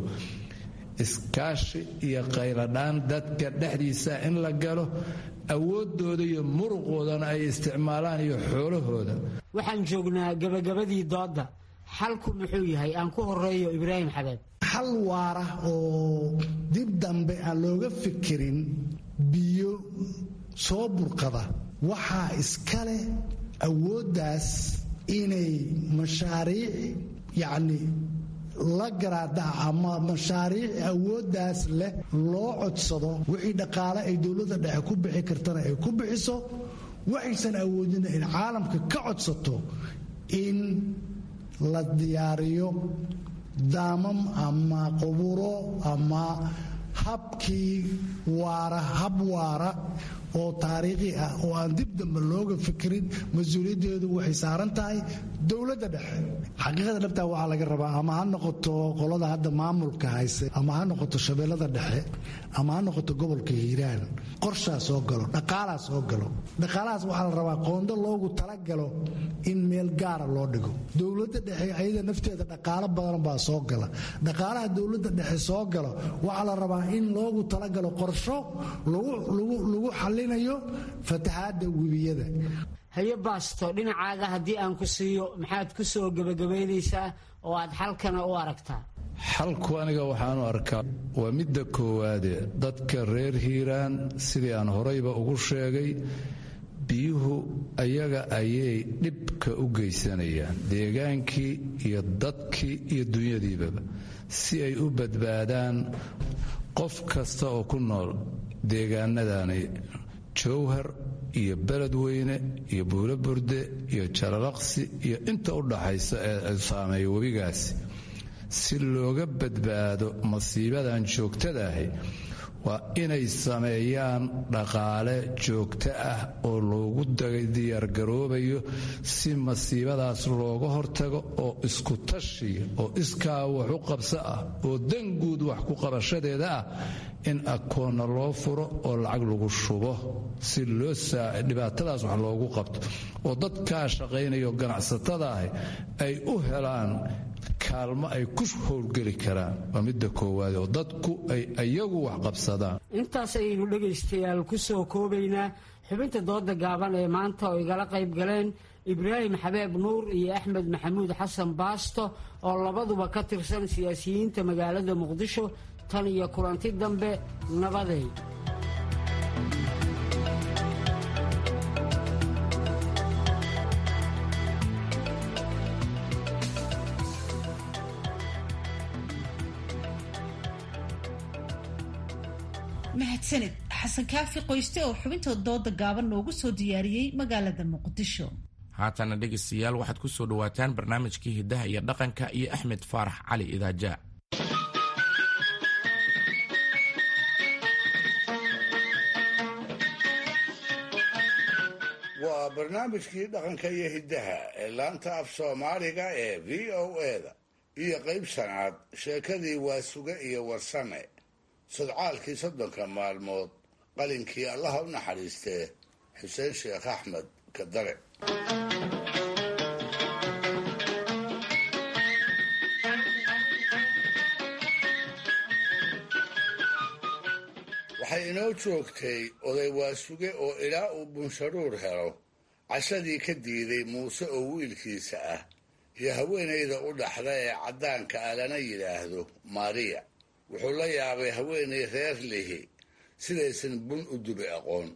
iskaashi iyo qayladhaan dadka dhexdiisa in la galo awooddooda iyo muruqoodana ay isticmaalaan iyo xoolahooda waxaan joognaa gebagabadii doodda xalku muxuu yahay aan ku horeeyo ibraahim xabeeb xal waara oo dib dambe aan looga fikirin biyo soo burqada waxaa iskale awooddaas inay mashaariic yacni la garaadaha ama mashaariic awooddaas leh loo codsado wixii dhaqaale ay dowladda dhexe ku bixi kartana ay ku bixiso waxaysan awoodina in caalamka ka codsato in la diyaariyo daamam ama quburo ama habkii waara hab waara oo taariikhi ah oo aan dib dambe looga fikirin mas-uuliyaddeedu waxay saaran tahay dowladda dhexe xaqiiqada dhabtaa waxaa laga rabaa ama ha noqoto qolada hadda maamulka hayse ama ha noqoto shabeellada dhexe ama ha noqoto gobolka hiiraan qorshaa soo galo dhaqaalaa soo galo dhaqaalahaas waxaa la rabaa qoondo loogu talagalo in meel gaara loo dhigo dowladda dhexe ayada nafteeda dhaqaalo badan baa soo gala dhaqaalaha dowladda dhexe soo galo waxaa la rabaa in loogu talagalo qorsho lagu xalinayo fatahaadda webiyada haye baasto dhinacaaga haddii aan ku siiyo maxaad ku soo gebagabaynaysaa oo aad xalkana u aragtaa xalku aniga waxaanu arkaa waa midda koowaade dadka reer hiiraan sidii aan horayba ugu sheegay biyuhu ayaga ayay dhibka u geysanayaan deegaankii iyo dadkii iyo dunyadiibaba si ay u badbaadaan qof kasta oo ku nool deegaanadani jowhar iyo beledweyne iyo buulo burde iyo jalalaqsi iyo inta u dhaxaysa ee saameeya webigaasi si looga badbaado masiibadan joogtadaahi waa inay sameeyaan dhaqaale joogto ah oo loogu diyaargaroobayo si masiibadaas looga hortago oo isku tashiya oo iskaa wax u qabso ah oo danguud wax ku qabashadeeda ah in akoonna loo furo oo lacag lagu shubo si loo dhibaatadaas wax loogu qabto oo dadkaa shaqaynayo ganacsatada ahi ay u helaan kaalmo ay ku howlgeli karaan waa midda koowaad oo dadku ay iyagu wax qabsadaan intaas ayaynu dhegaystayaal ku soo koobaynaa xubinta dooda gaaban ee maanta oo igala qayb galeen ibraahim xabeeb nuur iyo axmed maxamuud xasan baasto oo labaduba ka tirsan siyaasiyiinta magaalada muqdisho tan iyo kulanti dambe nabaday mahadsanid xasan kaafi qoyste oo xubinta dooda gaaban noogu soo diyaariyey magaalada muqdisho haatana dhegaystayaal waxaad ku soo dhowaataan barnaamijkii hiddaha iyo dhaqanka iyo axmed faarax cali idaaja waa barnaamijkii dhaqanka iyo hiddaha ee laanta af soomaaliga ee v o eda iyo qayb shanaad sheekadii waasuge iyo warsame sodcaalkii soddonka maalmood qalinkii allaha u naxariistee xuseen sheekh axmed kadare waxay inoo joogtay oday waasuge oo ilaa uu bunsharuur helo cashadii ka diiday muuse oo wiilkiisa ah iyo haweenayda u dhaxda ee caddaanka ah lana yidhaahdo maariya wuxuu la yaabay haweenay reer lihi sidaysan bun u dubi aqoon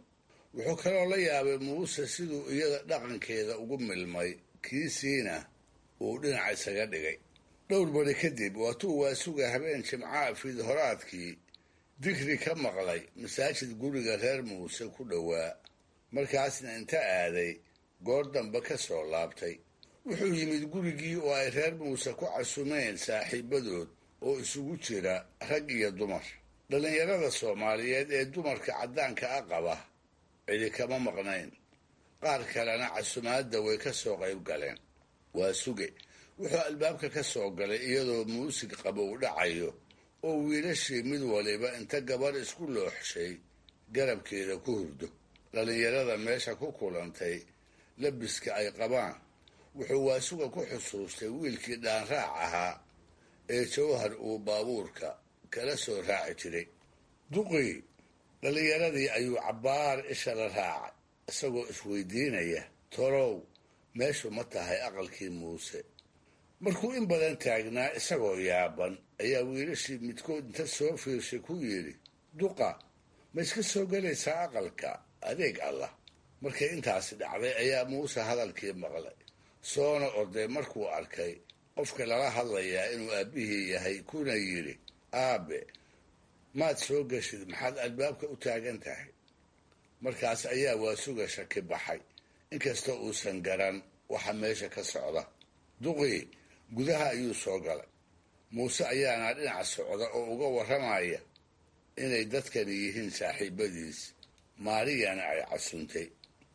wuxuu kaloo la yaabay muuse siduu iyada dhaqankeeda ugu milmay kiisiina uu dhinac isaga dhigay dhowr bari kadib waatuu waasuga habeen jimcaha fiidhoraadkii digri ka maqlay masaajid guriga reer muuse ku dhowaa markaasna inta aaday goor dambe ka soo laabtay wuxuu yimid gurigii oo ay reer muuse ku casumeen saaxiibadood oo isugu jira rag iyo dumar dhallinyarada soomaaliyeed ee dumarka caddaanka a qaba cidi kama maqnayn qaar kalena casumaadda way ka soo qayb galeen waa suge wuxuu albaabka ka soo galay iyadoo muusig qaba u dhacayo oo wiilashii mid waliba inta gabar isku looxshay garabkeeda ku hurdo dhallinyarada meesha ku kulantay labiska ay qabaan wuxuu waasuga ku xusuustay wiilkii dhaanraac ahaa ee jawhar uu baabuurka kala soo raaci jiray duqii dhallinyaradii ayuu cabbaar isha la raacay isagoo isweydiinaya torow meeshu ma tahay aqalkii muuse markuu in badan taagnaa isagoo yaaban ayaa wiilashii midkood inta soo fiirshay ku yidhi duqa ma iska soo gelaysaa aqalka adeeg allah markay intaasi dhacday ayaa muuse hadalkii maqlay soona orday markuu arkay qofka lala hadlayaa inuu aabbihii yahay kuna yidhi aabe maad soo geshid maxaad albaabka u taagan tahay markaas ayaa waasuga shaki baxay inkastoo uusan garan waxa meesha ka socda duqii gudaha ayuu soo galay muuse ayaana dhinac socda oo uga warramaya inay dadkani yihiin saaxiibadiis maariyana ay casuntay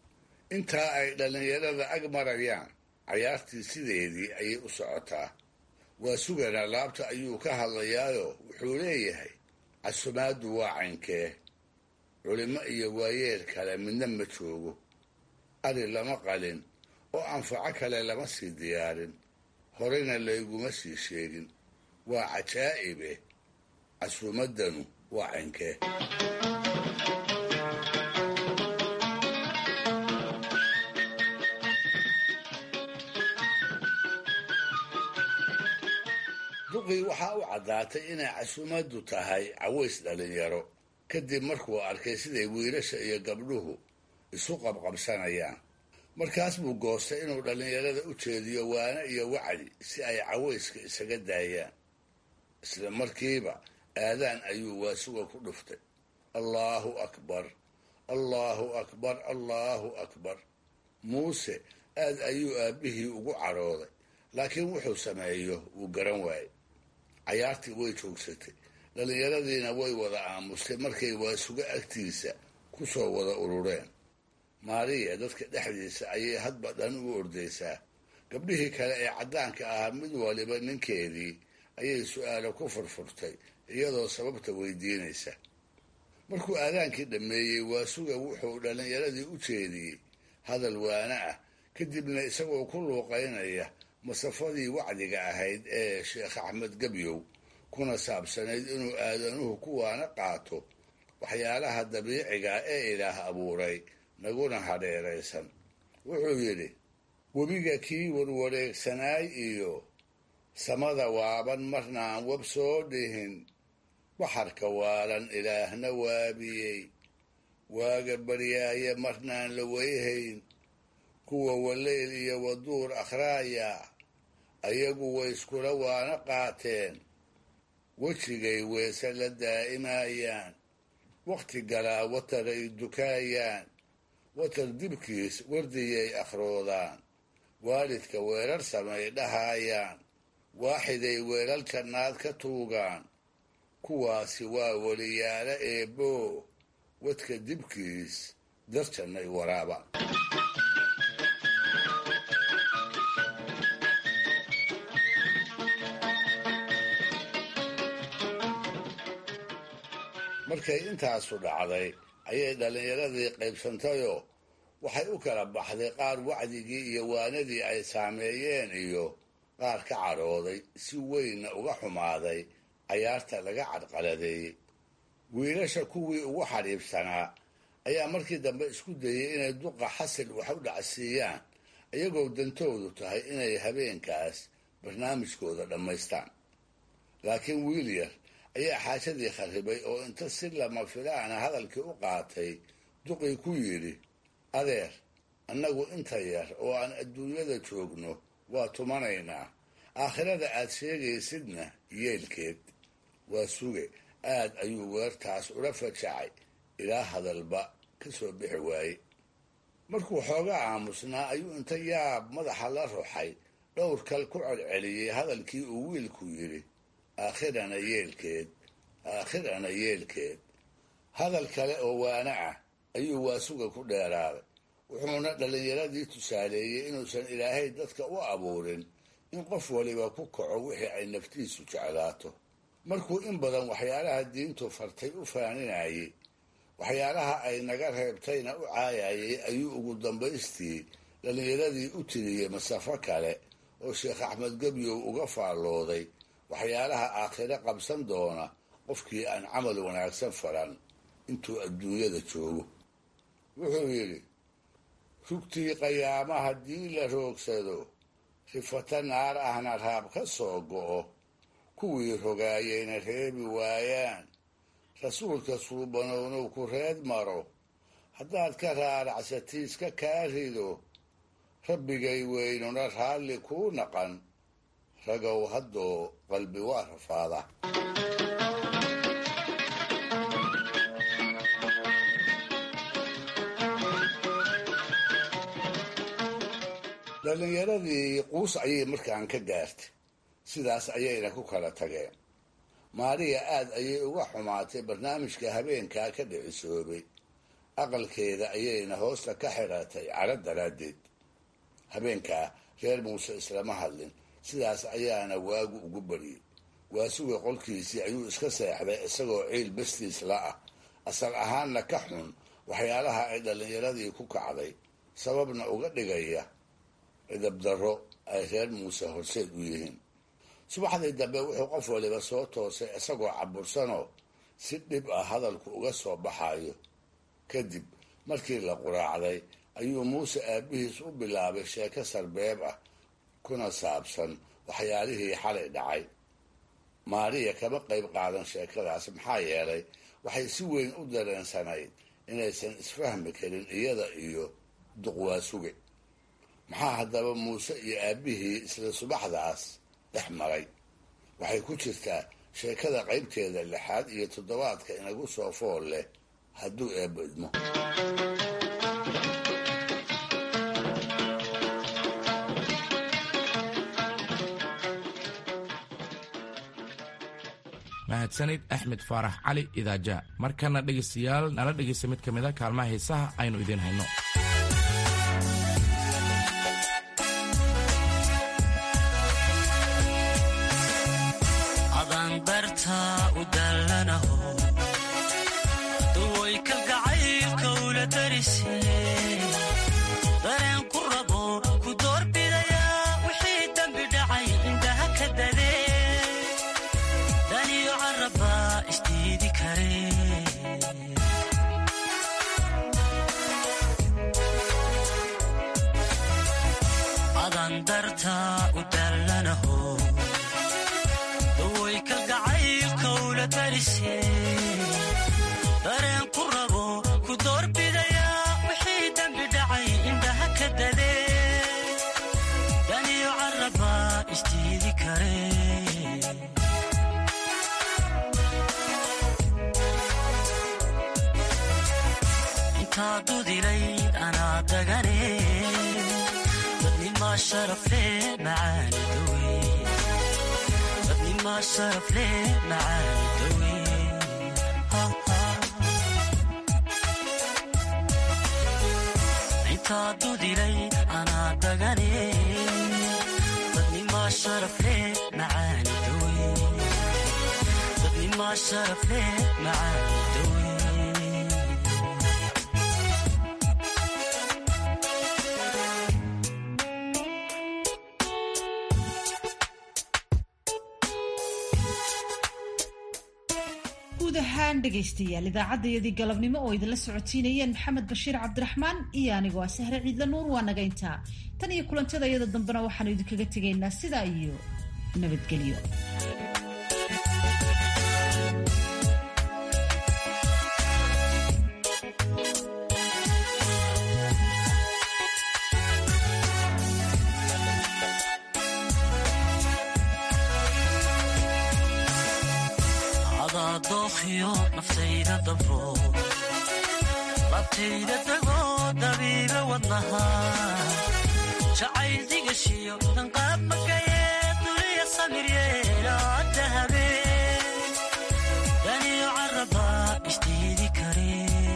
intaa ay dhallinyarada ag marayaan cayaartii sideedii ayay u socotaa waa sugana laabta ayuu ka hadlayaayo wuxuu leeyahay casumaaddu waa caynkee culimo iyo waayeel kale midna ma joogo ari lama qalin oo anfaco kale lama sii diyaarin horeyna layguma sii sheegin waa cajaa'ibe casuumaddanu waa caynkee duqii waxaa u caddaatay inay casuumaddu tahay caways dhallinyaro kadib markuu arkay siday wiilasha iyo gabdhuhu isu qabqabsanayaan markaas buu goostay inuu dhallinyarada u jeediyo waane iyo wacdi si ay cawayska isaga daayaan isla markiiba aadaan ayuu waasuga ku dhuftay allaahu akbar allaahu akbar allaahu akbar muuse aad ayuu aabbihii ugu cadhooday laakiin wuxuu sameeyo wuu garan waayey cayaartii way joogsatay dhallinyaradiina way wada aamustay markay waasuga agtiisa ku soo wada urureen maariya dadka dhexdiisa ayay hadba dhan u ordaysaa gabdhihii kale ee caddaanka ahaa mid waliba ninkeedii ayay su-aalo ku furfurtay iyadoo sababta weydiinaysa markuu aadaankii dhammeeyey waasuga wuxuu dhallinyaradii u jeediyey hadal waana ah kadibna isagoo ku luuqaynaya masafadii wacdiga ahayd ee sheekh axmed gebyow kuna saabsanayd inuu aadanuhu kuwaana qaato waxyaalaha dabiiciga ee ilaah abuuray naguna hadheeraysan wuxuu yidhi webiga kii warwareegsanaay iyo samada waaban marna aan wab soo dhihin baxarka waalan ilaahna waabiyey waaga baryaaye marnaan la weyhayn kuwa waleyl iyo waduur akhraaya ayagu way iskula waana qaateen wejigay weese la daa'imayaan wakhti galaa wataray dukaayaan watar dibkiis wardiyay akhroodaan waalidka weerar samay dhahaayaan waaxiday weelal jannaad ka tuugaan kuwaasi waa weliyaalo eebbo wadka dibkiis darjannay waraaba markay intaasu dhacday ayay dhallinyaradii qaybsantayoo waxay u kala baxday qaar wacdigii iyo waanadii ay saameeyeen iyo qaar ka cadhooday si weynna uga xumaaday cayaarta laga cadqaladeeyey wiilasha kuwii ugu xadhiibsanaa ayaa markii dambe isku dayey inay duqa xasil wax u dhacsiiyaan iyagoo dantoodu tahay inay habeenkaas barnaamijkooda dhammaystaan laakiin wiilyar ayaa xaajadii kharribay oo inta si lama filaana hadalkii u qaatay duqii ku yidhi adeer annagu inta yar oo aan adduunyada joogno waa tumanaynaa aakhirada aad sheegaysidna yeelkeed waa suge aad ayuu weertaas ula fajacay ilaa hadalba ka soo bixi waaye markuu xoogaa aamusnaa ayuu inta yaab madaxa la ruxay dhowr kal ku celceliyey hadalkii uu wiilku yidhi aakhirana yeelkeed aakhirana yeelkeed hadal kale oo waana ah ayuu waasuga ku dheeraaday wuxuuna dhallinyaradii tusaaleeyey inuusan ilaahay dadka u abuurin in qof waliba ku kaco wixii ay naftiisu jeclaato markuu in badan waxyaalaha diintu fartay u faaninayey waxyaalaha ay naga reebtayna u caayayay ayuu ugu dambaystii dhallinyaradii u tiriyey masafo kale oo sheekh axmed gebyow uga faallooday waxyaalaha aakhire qabsan doona qofkii aan camal wanaagsan faran intuu adduunyada joogo wuxuu yidhi rugtii qayaama haddii la roogsado rifata naar ahna raab ka soo go'o kuwii rogaayayna reebi waayaan rasuulka suubanownow ku reed maro haddaad ka raaracsatiiska kaa rido rabbigay weynuna raalli kuu naqan ragow haddoo qalbi waa rafaada dhallinyaradii quus ayay markaan ka gaartay sidaas ayayna ku kala tageen maariya aad ayay uga xumaatay barnaamijka habeenkaa ka dhicisoobay aqalkeeda ayayna hoosta ka xidhatay cadho daraaddeed habeenkaa reer muuse islama hadlin sidaas ayaana waagu ugu bariyey waasuga qolkiisii ayuu iska seexday isagoo ciil bastiis la ah asal ahaanna ka xun waxyaalaha ay dhallinyaradii ku kacday sababna uga dhigaya cidabdarro ay reer muuse horseed u yihiin subaxdii dambe wuxuu qof waliba soo toosay isagoo cabursanoo si dhib ah hadalku uga soo baxayo kadib markii la quraacday ayuu muuse aabbihiis u bilaabay sheeko sarbeeb ah kuna saabsan waxyaalihii xalay dhacay maariya kama qayb qaadan sheekadaas maxaa yeelay waxay si weyn u dareensanayd inaysan isfahmi karin iyada iyo duqwaasuge maxaa haddaba muuse iyo aabbihii isla subaxdaas dhex maray waxay ku jirtaa sheekada qaybteeda lixaad iyo toddobaadka inagu soo fool leh hadduu eebbo idmo mahadsanid axmed faarax cali idaaja markana dhegaystayaal nala dhegaysta mid ka mid a kaalmaha heesaha aynu idiin hayno guud ahaan dhegaystayaal idaacadayadii galabnimo oo idinla socotiinayeen maxamed bashiir cabdiraxmaan iyo anigoo ah sahre ciidla nuur waa nagayntaa tan iyo kulantada iyada dambena waxaanu idinkaga tegaynaa sidaa iyo nabadgelyo adaadookhiyo naftayda dabro labtayda dagoo dabiiba wadnaha jacayl digashiyo danqaab makayee duniya samiryeelaa dahabe daniyo caraba ishtiidi kare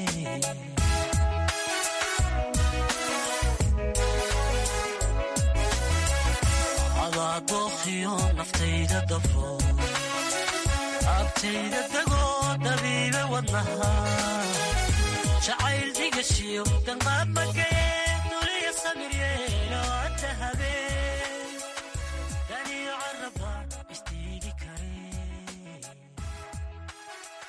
adaadookhiyo naftayda dabro abtayda dagoo dabiiba wadnaha jacayl digashiyo danqaab makayee